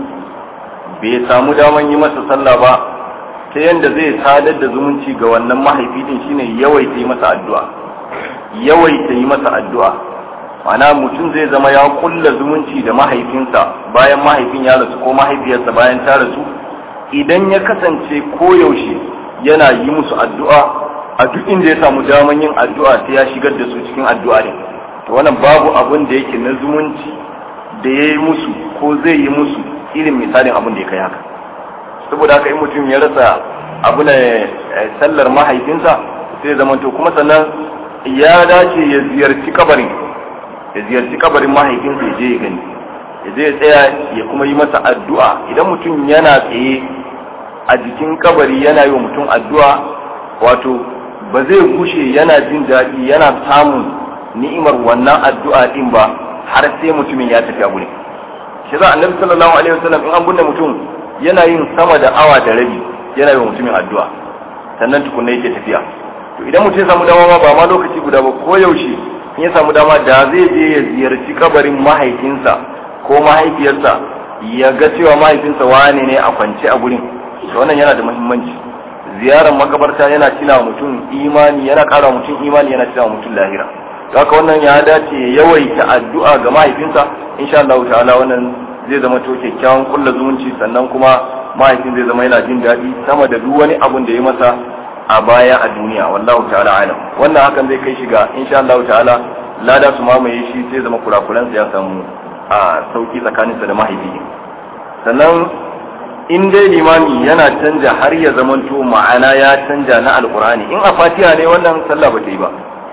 bai samu daman yi masa sallah ba ta yadda zai sadar da zumunci ga wannan mahaifi din shine yawaita yi masa addu'a yawaita yi masa addu'a mana mutum zai zama ya kulla zumunci da mahaifinsa bayan mahaifin ya rasu ko mahaifiyarsa bayan ta rasu idan ya kasance koyaushe yana yi musu addu'a a duk inda ya samu daman yin addu'a sai ya shigar da su cikin addu'a ne to wannan babu abin da yake na zumunci da ya yi musu ko zai yi musu irin misalin abin da ya kai haka saboda haka in mutum ya rasa abu na sallar mahaifinsa sai zama to kuma sannan ya dace ya ziyarci kabarin ya ziyarci kabarin mahaifinsa ya je ya gani ya je ya tsaya ya kuma yi masa addu'a idan mutum yana tsaye a jikin kabari yana yi wa mutum addu'a wato ba zai gushe yana jin daɗi yana samun ni'imar wannan addu'a din ba har sai mutumin ya tafi a gurin shi za annabi sallallahu alaihi wasallam in an bunne mutum yana yin sama da awa da rabi yana yi wa mutumin addu'a sannan tukunna yake tafiya to idan mutum ya samu dama ma ba ma lokaci guda ba ko yaushe in ya samu dama da zai je ya ziyarci kabarin mahaifinsa ko mahaifiyarsa ya ga cewa mahaifinsa wane ne a kwance a gurin to wannan yana da muhimmanci ziyarar makabarta yana tina mutum imani yana kara mutum imani yana tina mutum lahira haka wannan ya dace ya yawaita addu'a ga mahaifinsa insha Allah ta'ala wannan zai zama to kyakkyawan kulla zumunci sannan kuma mahaifin zai zama yana jin daɗi sama da duk wani abun da ya masa a baya a duniya wallahu ta'ala alam wannan hakan zai kai shi ga insha Allah ta'ala lada su mamaye shi sai zama kurakuransa ya samu a sauki tsakaninsa da mahaifi sannan in dai limami yana canja har ya zamanto ma'ana ya canja na alkurani in a fatiha ne wannan sallah ba ta yi ba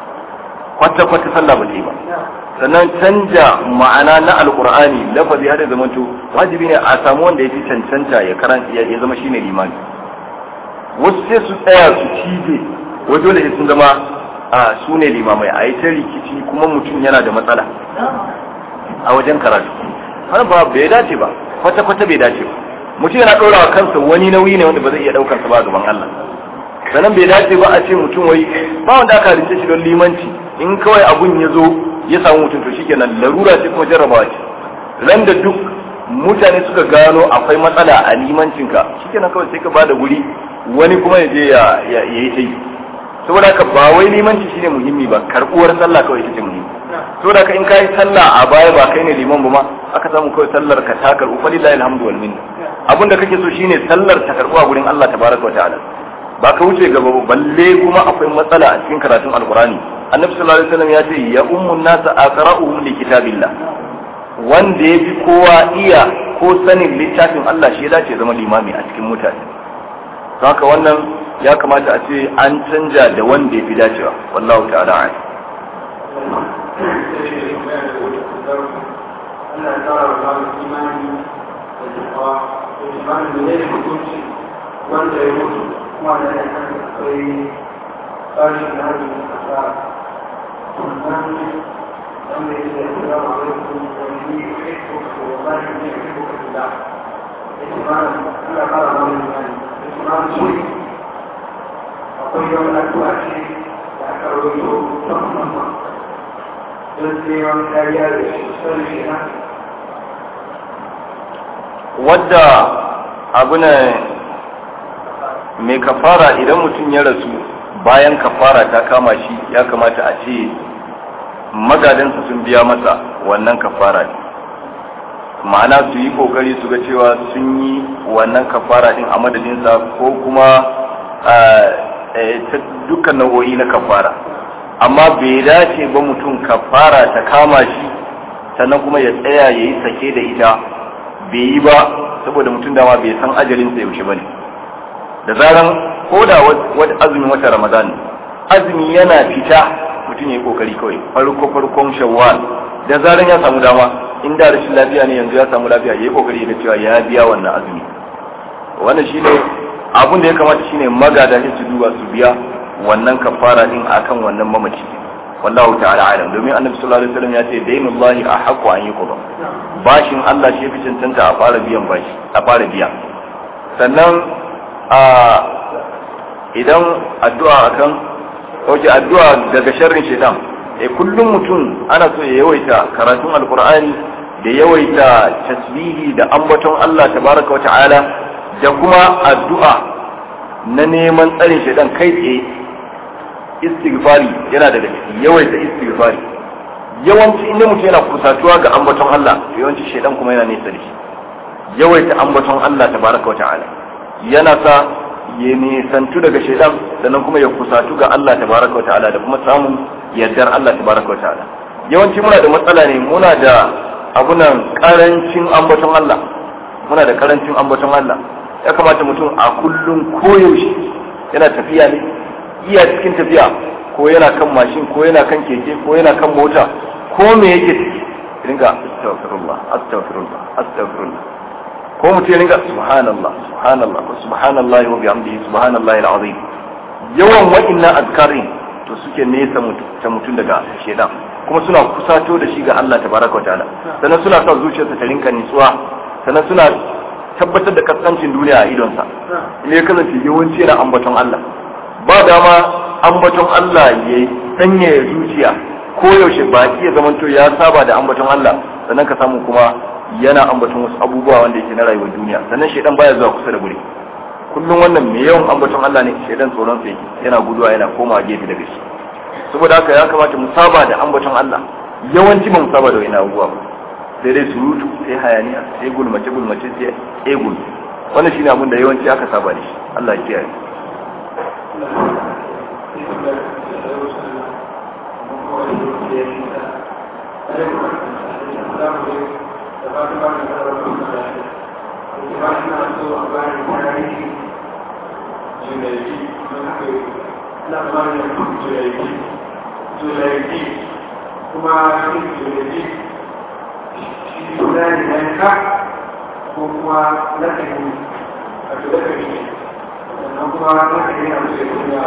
kwata kwata sallah ba ta yi ba sannan canja ma'ana na alkur'ani lafazi har ya zamanto wajibi ne a samu wanda ya fi cancanta ya karanta ya zama shine limami wasu sai su tsaya su cije wai dole sai sun zama a su ne limamai a yi ta rikici kuma mutum yana da matsala a wajen karatu har ba bai dace ba kwata kwata bai dace ba mutum yana ɗora wa kansa wani nauyi ne wanda ba zai iya ɗaukar sa ba gaban Allah sannan bai dace ba a ce mutum wai ba wanda aka rince shi don limanci in kawai abun ya zo ya samu mutum to shikenan larura ce kuma jarrabawa ce ran da duk mutane suka gano akwai matsala a limancinka shikenan kawai sai ka bada guri wani kuma ya je ya yi sai saboda haka ba wai limanci shine muhimmi ba karbuwar sallah kawai ita ce muhimmi saboda haka in kai sallah a baya ba kai ne liman ba ma aka samu kawai sallar ka ta karbu fa lillahi alhamdu wal minna abin da kake so shine sallar ta karbu a gurin Allah tabaraka wa ta'ala ba ka wuce gaba ba balle kuma akwai matsala a cikin karatun alqurani annabi sallallahu alaihi wasallam ya ce ya ummun nasa aqra'uhum li kitabillah wanda ya fi kowa iya ko sanin littafin Allah shi ya dace zama limami a cikin mutane haka wannan ya kamata a ce an canja da wanda ya fi dacewa wallahu ta'ala a'lam Allah ya tsara wa babu imani da jama'a da jama'a da ne da hukunci wanda ya mutu kuma da ya kan akwai tsarin da hajji da kasa wannan wanda ya ce assalamu alaikum wa ni uhibbuka wa ma ni uhibbuka fillah yace ma Allah ya fara mana imani yace ma shi akwai yawan addu'a ce da aka rawaito ta musamman don neman kariya da shi sanin shi na wadda abu ne mai kafara idan mutum ya rasu bayan kafara ta kama shi ya kamata a ce magadansa sun biya masa wannan kafara ne ma'ana su yi kokari su ga cewa sun yi wannan kafara din a madadinsa ko kuma ta dukkan nau'o'i na kafara amma bai dace ba mutum kafara ta kama shi sannan kuma ya tsaya ya yi sake da ita bai yi ba saboda mutum dama bai san ajalinsa yaushe ba ne da zaran ko da wata azumin wata ramadan azumi yana fita mutum ya yi kokari kawai farko farkon shawwal da zaran ya samu dama in da rashin lafiya ne yanzu ya samu lafiya ya yi kokari ga cewa ya biya wannan azumi wannan shine abun da ya kamata shine magada su duba su biya wannan kafara din akan wannan mamaci wallahu ta'ala alam domin annabi sallallahu alaihi wasallam ya ce dainullahi ahqqu an yuqda bashin Allah shi fi cancanta a fara biyan bashi a fara biya sannan a idan addu'a akan oke addu'a daga sharrin shaitan eh kullum mutum ana so ya yawaita karatun alqur'ani da yawaita tasbihi da ambaton Allah tabaraka wa ta'ala da kuma addu'a na neman tsarin shaitan kai tsaye istighfari yana daga ciki yawaita istighfari yawanci inda mutum yana kusatuwa ga ambaton Allah to yawanci shaitan kuma yana nesa da shi yawaita ambaton Allah tabaraka wa ta'ala yana sa ya nisantu daga shaitan sannan kuma ya kusatu ga Allah tabaraka wa ta'ala da kuma samun yardar Allah tabaraka wa ta'ala yawanci muna da matsala ne muna da abunan karancin ambaton Allah muna da karancin ambaton Allah ya kamata mutum a kullum koyaushe yana tafiya ne iya cikin tafiya ko yana kan mashin ko yana kan keke ko yana kan mota ko me yake ciki ringa astaghfirullah astaghfirullah astaghfirullah ko mutum ya ringa subhanallah subhanallah ko subhanallahi wa bihamdihi subhanallahi alazim yawan wa'innan azkarin to suke nesa ta mutum daga shedan kuma suna kusato da shi ga Allah tabaraka wa ta'ala sannan suna sa zuciyarsa ta rinka nitsuwa sannan suna tabbatar da kaskancin duniya a idonsa ne ya kasance yawanci yana ambaton Allah ba dama ambaton Allah ya sanya zuciya ko yaushe ba iya zamanto ya saba da ambaton Allah sannan ka samu kuma yana ambaton wasu abubuwa wanda yake na rayuwar duniya sannan shaidan baya zuwa kusa da guri kullum wannan mai yawan ambaton Allah ne shaidan tsoron sa yake yana guduwa yana komawa gefe daga shi saboda haka ya kamata mu saba da ambaton Allah yawanci ba mu saba da wani abubuwa ba sai dai surutu sai hayaniya sai gulmace gulmace sai egul wannan shine abin da yawanci aka saba da shi Allah ya kiyaye kuma shi ne shi zai yanka ko kuma na kan a tuba ka ne sannan kuma na kan yi abu da kuma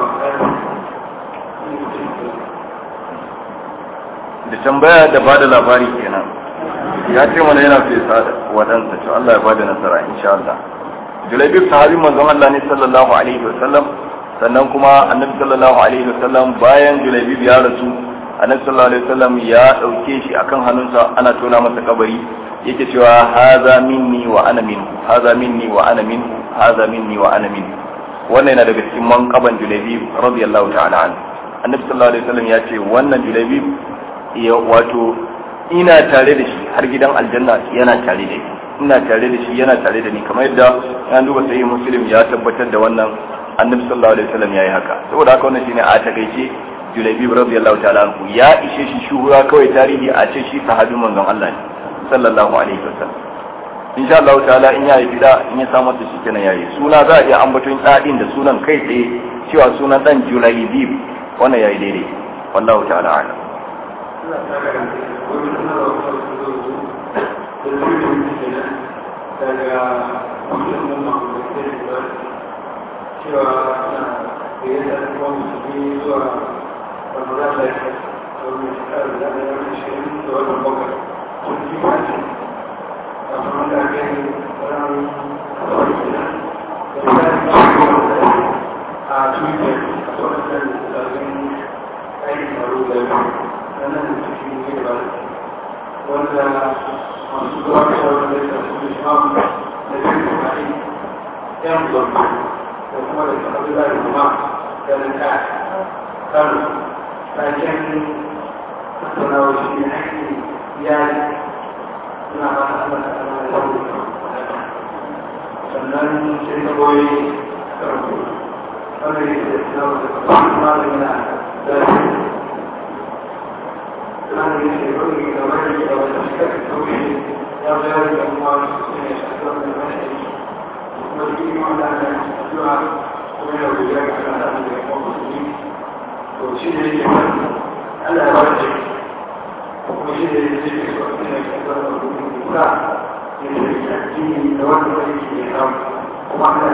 da tambaya da bada labari kenan ya ce mana yana fesa waɗansa to Allah ya bada nasara insha Allah Julaibib sahabin manzon Allah ne sallallahu alaihi wa sallam sannan kuma annabi sallallahu alaihi wa sallam bayan Julaibib ya rasu annabi sallallahu alaihi wasallam ya dauke shi akan hannunsa ana tona masa kabari yake cewa haza minni wa ana minhu haza minni wa ana minhu haza minni wa ana minhu wannan yana daga cikin manqaban Julaybib radiyallahu ta'ala anhu annabi sallallahu alaihi wasallam ya ce wannan Julaybib ya wato ina tare da shi har gidan aljanna yana tare da shi ina tare da shi yana tare da ni kamar yadda an duba sahih muslim ya tabbatar da wannan annabi sallallahu alaihi wasallam yayi haka saboda haka wannan shine a takaice Julaybib radiyallahu ta'ala anhu ya ishe shi shuhura kawai tarihi a ce shi sahabin manzon Allah ne sallallahu alaihi wasallam insha Allah ta'ala in yayi bida in ya samu ta shi kenan yayi suna za a iya ambaton dadin da sunan kai tsaye cewa sunan dan Julaybib wannan yayi daidai wallahu ta'ala a'lam daga musulman mahaifin da cewa na da yadda kuma musulmi zuwa ramadan da ya wani shekarar da ya wani shirin da wani bakwai kun ji ba ce a kuma da ake yi ran kawai gida da ya yi a twitter a sauran da zargin aikin tsaro da ya nan da cikin gida wanda masu zuwa da sauran da ya su imam da zai kuma yi yan zorbi da kuma da sahabi da kuma da na ta kan taken tattaunawa shi ne haƙƙin iyali suna ba ta Allah ta Allah da sauri sannan sai ta goyi karfi wanda ya ce suna wata kuma da yana da كان يقول إذا ما يجب أن تشتك التوحيد يغير الأموال السنة أكثر من المشهد والدين على أن الدعاء ومن الرجال على هذا الإخوان المسلمين وشيء يجب على وجه وشيء يجب أن يكون الإنسان يجب الدين توجه إليه الإحرام ومعنى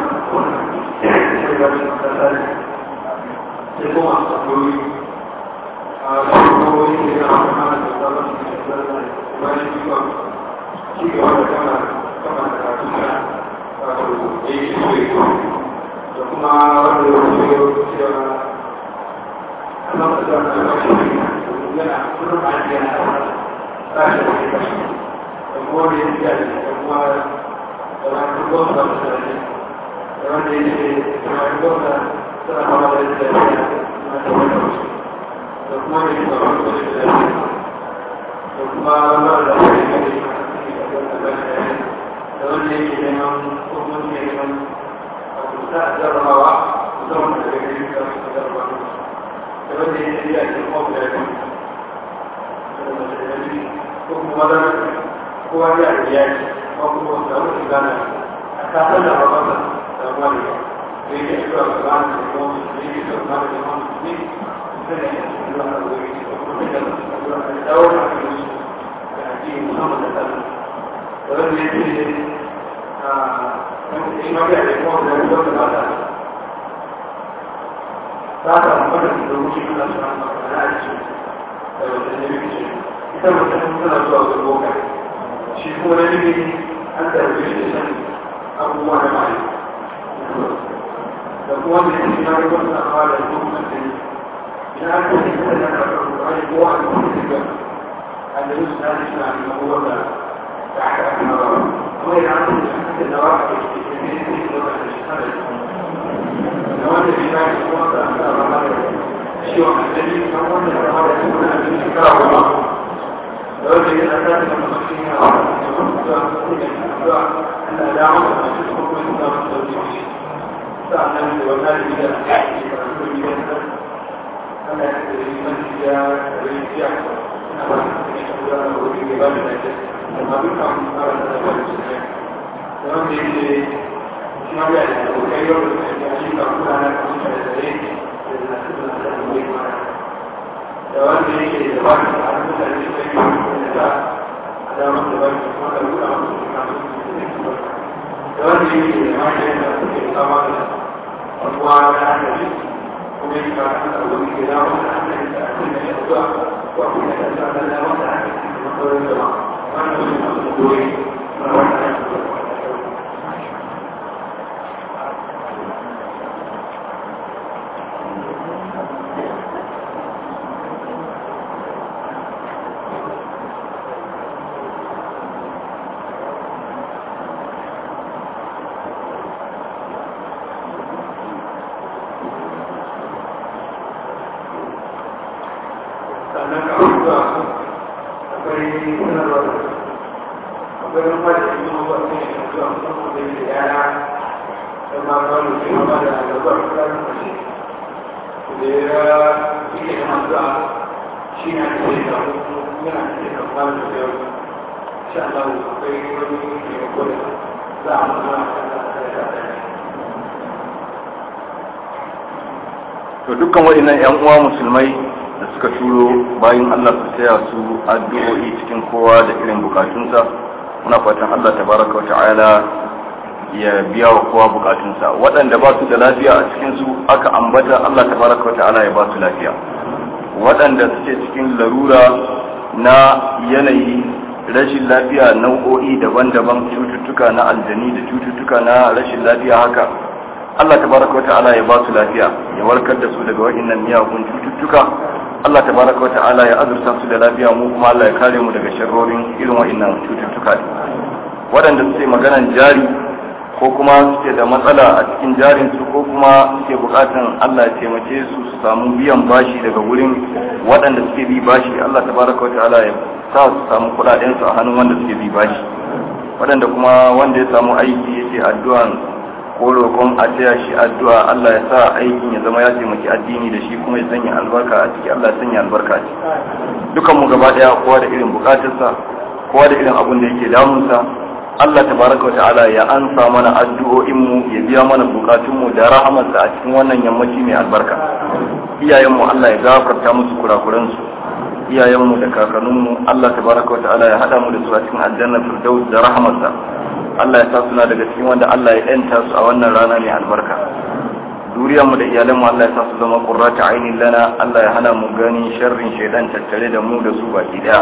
يكون أصدقائي Thank you. da kuma da yin zaɓar da shi da kuma wanda da shi ne da wanda yake neman ko kuma ke neman a kusa a jarrabawa musamman da daga yin da su jarraba da wanda yake biya da kuma da ya ko kuma da kowa ya da ya ce ko kuma da wani gana a kasar da rabata da wani da yake shiga da gana da kuma da yake shiga da gana da kuma shi kuma na jini an tarbe shi da abubuwa na mai da kuma da shi na rikon na fara da kuma da idan an kuma da na karɓar ruwani ko an kuma da ga andalus na da suna da abubuwan da da aka aka na ba kuma idan an kuma da na ba a da shi ne ne ne da da shi kana da wanda shi na shi kuma da aka ba da shi wa andali kan wanda da ba da shi kuma da shi kara kuma da wanda ya na da kuma shi ne a da kuma da kuma da Allah ya mu da shi kuma da da shi sa'annan da wannan da ya ke karatu da ana yi mafiya da rikiya na ba da da wuri da ba da ke amma duk kan fara da ba da shi ne da wanda yake shi ma ya da kai yau da ya shi ka kula na kan shi da dare da na su da da wuri ma da wanda yake da ba da an da shi da yi da da ma da ba da kuma da kula da shi kan da wanda yake da ma da ke kama da abuwa da hankali kuma yi ba da wani gida wanda aka yi da ake da yawa wa kuma da tsada da wanda aka yi da sauran jama'a wanda su masu goyi na wanda ake da zuwa akwai sanarwa akwai rumfa da yi mawa ne da zuwa musamman da yi da yara da ma kawo da yi ma da gaba da tsarin mashi da ya suke da masu shi ne ake da yana da kamar da yau insha Allah akwai wani taimako da za a mutu a kan da to dukkan waɗannan ƴan uwa musulmai da suka turo bayan Allah su taya su addu'o'i cikin kowa da irin bukatunsa muna fatan Allah tabaraka wa ta'ala ya biya wa kowa bukatunsa waɗanda ba su da lafiya a cikin su aka ambata Allah tabaraka wa ta'ala ya ba su lafiya waɗanda suke cikin larura na yanayi rashin lafiya nau'o'i daban-daban cututtuka na aljani da cututtuka na rashin lafiya haka Allah tabaraka wa ta'ala ya ba su lafiya ya warkar da su daga waɗannan miyagun cututtuka Allah tabaraka wa ta'ala ya azurta su da lafiya mu kuma Allah ya kare mu daga sharrorin irin waɗannan cututtuka waɗanda suke maganan jari ko kuma suke da matsala a cikin jarin su ko kuma suke bukatan Allah ya taimake su su samu biyan bashi daga wurin waɗanda suke bi bashi Allah tabaraka wa ta'ala ya sa su samu kuɗaɗen su a hannun wanda suke bi bashi waɗanda kuma wanda ya samu aiki yake addu'an ko roƙon a taya shi addu'a Allah ya sa aikin ya zama ya taimaki addini da shi kuma ya sanya albarka a ciki Allah ya sanya albarka a ciki dukan mu gaba daya kowa da irin bukatarsa kowa da irin abun da yake damunsa Allah tabaraka wa ta'ala ya ansa mana addu'o'in mu ya biya mana bukatun mu da rahamarsa a cikin wannan yammaci mai albarka iyayen mu Allah ya gafarta musu kurakuran su iyayen mu da kakannin mu Allah tabaraka wa ta'ala ya hada mu da su a cikin aljanna firdaus da rahamarsa Allah ya sa suna daga cikin wanda Allah ya yanta su a wannan rana mai albarka duriyarmu da iyalanmu Allah ya sa su zama qurrata ainin lana Allah ya hana mu gani sharrin shaidan tattare da mu da su baki daya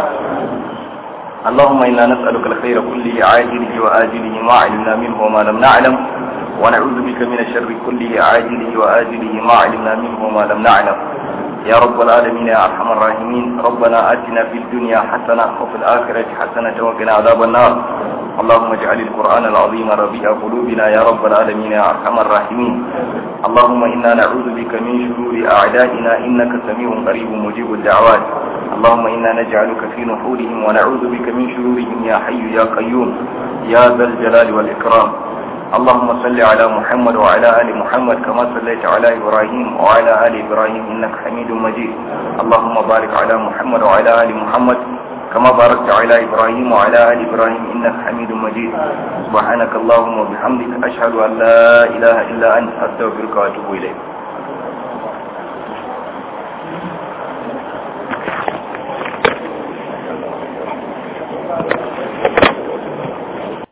اللهم إنا نسألك الخير كله عاجله وآجله ما علمنا منه وما لم نعلم ونعوذ بك من الشر كله عاجله وآجله ما علمنا منه وما لم نعلم يا رب العالمين يا أرحم الراحمين ربنا آتنا في الدنيا حسنة وفي الآخرة حسنة وقنا عذاب النار اللهم اجعل القرآن العظيم ربيع قلوبنا يا رب العالمين يا أرحم الراحمين اللهم إنا نعوذ بك من شرور أعدائنا إنك سميع قريب مجيب الدعوات اللهم إنا نجعلك في نحورهم ونعوذ بك من شرورهم يا حي يا قيوم يا ذا الجلال والإكرام اللهم صل على محمد وعلى آل محمد كما صليت على إبراهيم وعلى آل إبراهيم إنك حميد مجيد اللهم بارك على محمد وعلى آل محمد كما باركت على إبراهيم وعلى آل إبراهيم إنك حميد مجيد سبحانك اللهم وبحمدك أشهد أن لا إله إلا أنت أستغفرك وأتوب إليك